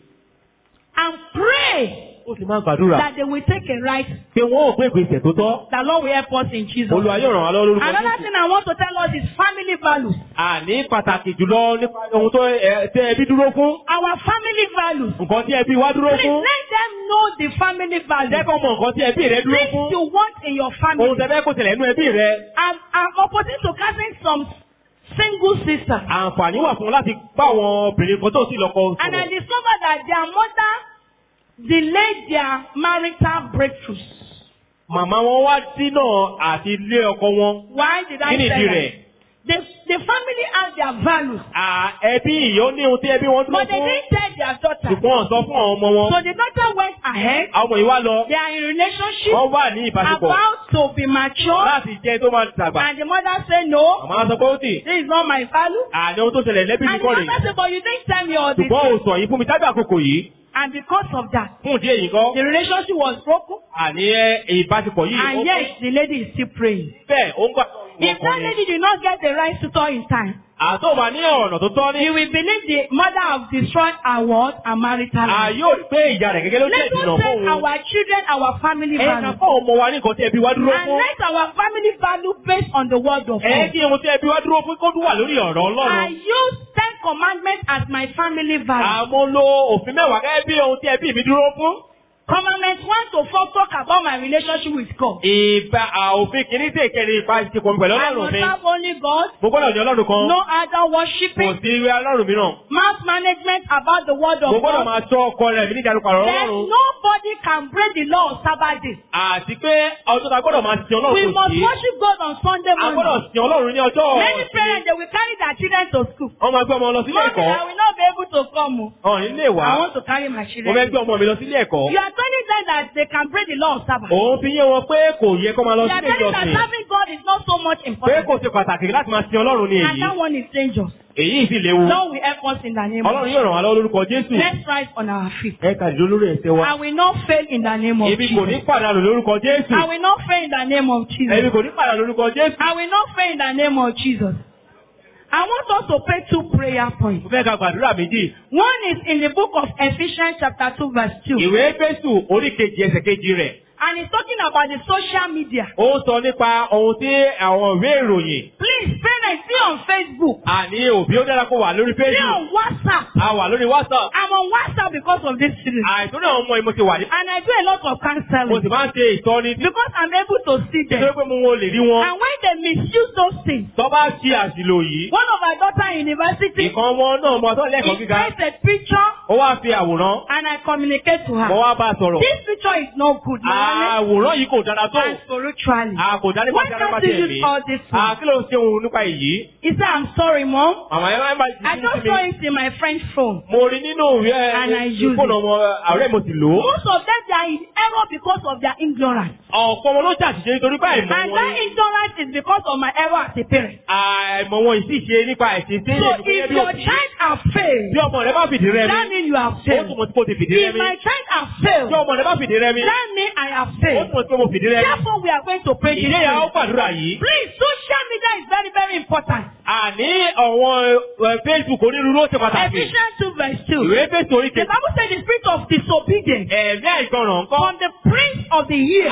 And pray Ó sì máa gbàdúrà that they will take a right. pé wọ́n ò gbé ìgbésẹ̀ tó tọ́. The Lord will help us in Jesus. Olúwa yóò ràn wá lọ́wọ́ lórúkọ Another Jésù. thing I want to tell us is family values. Àní pàtàkì jùlọ nípa ohun tó ẹ, tẹ ẹbí dúró fún. Our family values. Nǹkan tí ẹbí wá dúró Please fún. let them know the family Jẹ́ values. kó mọ nǹkan tí ẹbí rẹ dúró Things fún. you want in your family. Ohun tẹ fẹ́ kó tẹ̀lé nínú ẹbí rẹ. I'm, I'm opposite to casting some single sisters. Àǹfààní wà fún láti bá àwọn obìnrin kan tó sì lọ́kọ And I sọ̀rọ̀. discovered that their mother delayed their marital breakthroughs. Màmá wọn wá dínà àti ilé ọkọ wọn. Why did I Kí ni say ìdí that? rẹ̀? The, the family has their values, À ẹbí ìyó ní ohun tí ẹbí wọn dúró but they fún. didn't tell their daughter. Ṣùgbọ́n wọ́n sọ fún àwọn ọmọ wọn. So the daughter went ahead. Àwọn ọmọ yìí wá lọ. They are in relationship, Wọ́n wà ní ìbáṣepọ̀. about to be mature, Láti jẹ́ tó máa dàgbà. and the mother said, no, Màmá sọ pé ó tì. this is not my value. Àní ohun tó ṣẹlẹ̀ lẹ́bí mi And the kọ́ rè. mother said, but you didn't tell me all this. Ṣùgbọ́n ò sọ yìí fún mi tábí àkókò yìí. And because of that, Fún ìdí èyí kọ́. the relationship was broken, Àní ẹ, ìbáṣepọ̀ yìí. ó and yet the lady is still praying. Bẹ́ẹ̀ ó ń gbà. If that lady did not get the right tutor in time, Àtọ́ wà ní ọ̀nà tó tọ́ ní. you will believe the mother have destroyed our world and marital À life. yóò rí pé ìyá rẹ̀ gẹ́gẹ́ ló jẹ́ Let ìdùnnà us fún set òun. our children our family Ẹ ká value. fọ́ ọmọ wa ní nǹkan tí ẹbí wa dúró And fún. let our family value based on the word of Ẹ God. kí ohun tí ẹbí wa dúró fún kó dún wà lórí ọ̀rọ̀ I Ọlọ́run. use ten commandments as my family value. Àmọ́ lo òfin mẹ́wàá gẹ́gẹ́ bí ohun tí ẹbí mi dúró fún. Commandment one to four talk about my relationship with God. Ìbá òfin kìíní sí ìkẹrin ìbáṣepọ̀ mi pẹ̀lú I Ọlọ́run must mi. serve only God. Mo gbọ́dọ̀ ní Ọlọ́run kan. No other Kò worshiping. sí ìwé Ọlọ́run mìíràn. Mass management about the word Mo of gbọ́dọ̀ God. máa tọ́ ọkọ rẹ̀ mi níjà lùpàrọ̀ Then Ọlọ́run. nobody can break the law of Sabbath day. Àti pé ọjọ́ ta gbọ́dọ̀ máa sin We Ọlọ́run kò must sí. worship God on Sunday A gbọ́dọ̀ morning. sin Ọlọ́run ní ọjọ́ Many parents they will carry their children to school. Wọ́n máa gbé ọmọ lọ sílé Mommy, ẹ̀kọ́. I will not be able to come. o. Ọ̀hún nílé wá. I want to carry my Mo fẹ́ children. gbé ọmọ mi lọ sílé ẹ̀kọ́. You are telling them that they can break the law of Sabbath. Òun fi yé wọn pé kò yẹ kó máa lọ You are sílé telling that ìjọsìn. serving God is not so much Pé important. kò ṣe pàtàkì láti máa sin Ọlọ́run ní And èyí. that one is dangerous. Èyí sì léwu. Lord will help us in the name of Ọlọ́run Jesus. yóò ràn wá lọ́wọ́ lórúkọ Jésù. Let's rise on our feet. Ẹ kà dìde lórí ẹsẹ̀ wa. I will not fail in the name of Èmi kò ní Jesus. pàdánù lórúkọ Jésù. I will not fail in the name of Èmi Jesus. kò ní pàdánù lórúkọ Jésù. I will not fail in the name of Jesus. I want us to pray two prayer points. Mo fẹ́ ka gbàdúrà méjì. One is in the book of Ephesians chapter 2 verse 2. Ìwé Éfésù orí kejì ẹsẹ̀ kejì rẹ̀. And it's talking about the social media. Ó ń sọ nípa ohun tí àwọn ìwé ìròyìn. Please, parents, be on Facebook. Àní òbí ó dára kó wà lórí Be Facebook. on WhatsApp. A wà lórí WhatsApp. I'm on WhatsApp because of this series. Àìsàn náà ọmọ ìmọ̀ ti wà ní. And I do a lot of Mo counseling sì máa ń ṣe ìtọ́ni because I'm able to see nítorí them. pé mo wọn lè rí wọn. And when they misuse those things, Tọ́ bá ṣe àṣìlò yìí. one of my daughter in university, Ìkan wọn náà mọ ọtọ́ he lẹ́kọ̀ọ́ gíga. takes a picture ó wá fi àwòrán and I communicate to mo her. wá bá a sọ̀rọ̀ This picture is not good morally àwòrán yìí kò dára tó and spiritually. a kò dára nípa Why ti ara can't pàṣẹ you ẹ̀mí use all this a one? kí ló ń ṣe òun nípa èyí He said, I'm sorry, mom. àwọn ẹ̀ máa ń bá I ìdí just sí saw mi it in my friend's phone. mo rí nínú ìwé And I use ìfóònù ọmọ ààrẹ mo sì lò ó Most of them, they are in error because of their ignorance. ọ̀pọ̀ wọn ló ṣàṣìṣe nítorí pé àìmọ̀ And wọn that ni ignorance is because of my error as a parent. àìmọ̀ wọn yìí sì ṣe nípa ẹ̀sìn sí So ẹ̀sìn gẹ́gẹ́ if bí your òbí child has failed, bí ọmọ rẹ bá fìdí rẹ that mi means you have ó failed. túmọ̀ sí pé o ti fìdí rẹ If mi my child has bí failed, ọmọ rẹ bá fìdí rẹ mi that means I have ó failed. túmọ̀ sí pé mo fìdí rẹ mi Therefore, we are going to pray this ìdí ìyá ó prayer. gbàdúrà yìí Please, social media is very, very important. àní àwọn ẹ̀, Facebook onírúurú ó ṣe pàtàkì Ephesians 2 verse 2. ìwé fèsì orí The kejì Bible says the spirit of disobedience ẹ̀mí àìgbọràn ńkọ́ from the prince of the year.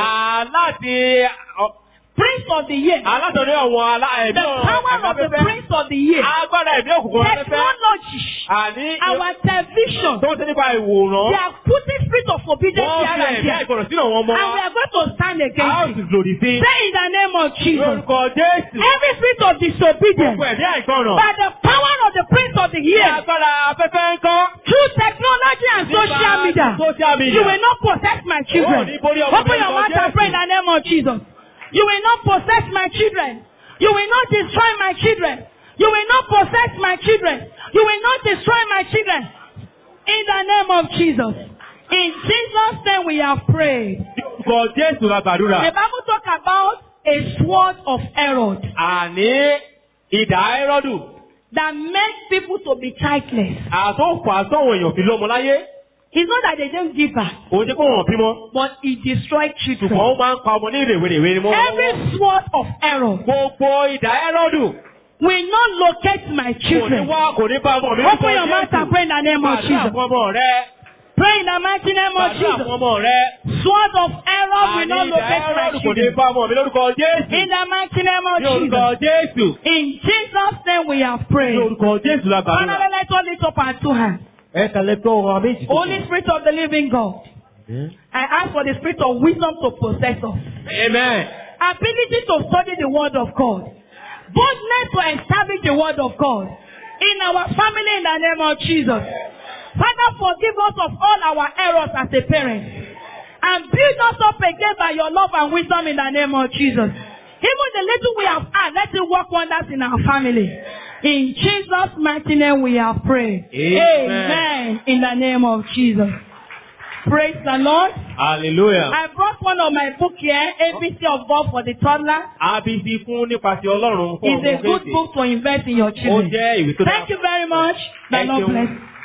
aláti Prince of the year. alátọ̀dé àwọn alá The ẹ̀mí power of the afẹ́fẹ́ prince of the year. agbára ẹ̀mí òkùnkùn afẹ́fẹ́ Technology. àní Our television. tó ń ṣe nípa ìwòrán They are putting spirit of obedience wọ́n here fi and ẹ̀mí there. àìgbọràn sínú àwọn ọmọ And we are going to stand a ó against sì it. lòdì sí Say in the name of Jesus. lórúkọ Jésù Every spirit of disobedience gbogbo ẹ̀mí àìgbọràn by the power of the prince of the year agbára afẹ́fẹ́ ńkọ́ through technology and social media. social media You will not possess my children. Oh, ní borí ọmọ Open mi your lórúkọ mouth and pray in Jésù. the name of Jesus. You will not possess my children. You will not destroy my children. You will not possess my children. You will not destroy my children. In the name of Jesus. In Jesus' name we have prayed. lórúkọ Jésù la gbàdúrà The Bible talk about a sword of Herod àní ìdá ẹrọ́dù that makes people to be childless. àtọ́fà sọ́wọ́n èèyàn fi lọ́mọ láyé It's not that they don't give birth, òun ṣe kó wọn bímọ but it destroys children. ṣùgbọ́n ó máa ń pa ọmọ ní ìrèwèrèwè ni wọ́n Every sword of Herod gbogbo ìdá ẹrọ́dù will not locate my kò ní children. wá kò ní bá ọmọ mi Open your mouth and pray in the name of Gbàdúrà Jesus. fún ọmọ rẹ Pray in the mighty name of gbàdúrà fún Jesus. ọmọ rẹ Sword of Herod will àní not ìdá locate my ẹrọ́dù kò ní children. bá ọmọ mi lórúkọ Jésù In the mighty name ní of orúkọ Jesus. Jésù In Jesus' name we have ní prayed. orúkọ Jésù la Father, gbàdúrà. let us lift up our two hands. ẹ kàlẹ́ tó ọ̀rọ̀ méjì tó Holy Spirit of the living God, I ask for the spirit of wisdom to possess us. amen ability to study the word of God, boldness to establish the word of God in our family in the name of Jesus. Father, forgive us of all our errors as a parent and build us up again by your love and wisdom in the name of Jesus. Even the little we have had, let it work wonders in our family. In Jesus' mighty name we have prayed. Amen. Amen. In the name of Jesus. Praise the Lord. hallelujah. I brought one of my book here, ABC of God for the toddler. abc fún nípasẹ̀ Ọlọ́run fún It's a ọmọ good kéèké book to invest in your ó children. jẹ́ ìwé tó dára. Thank you very much. The Thank Lord you. bless.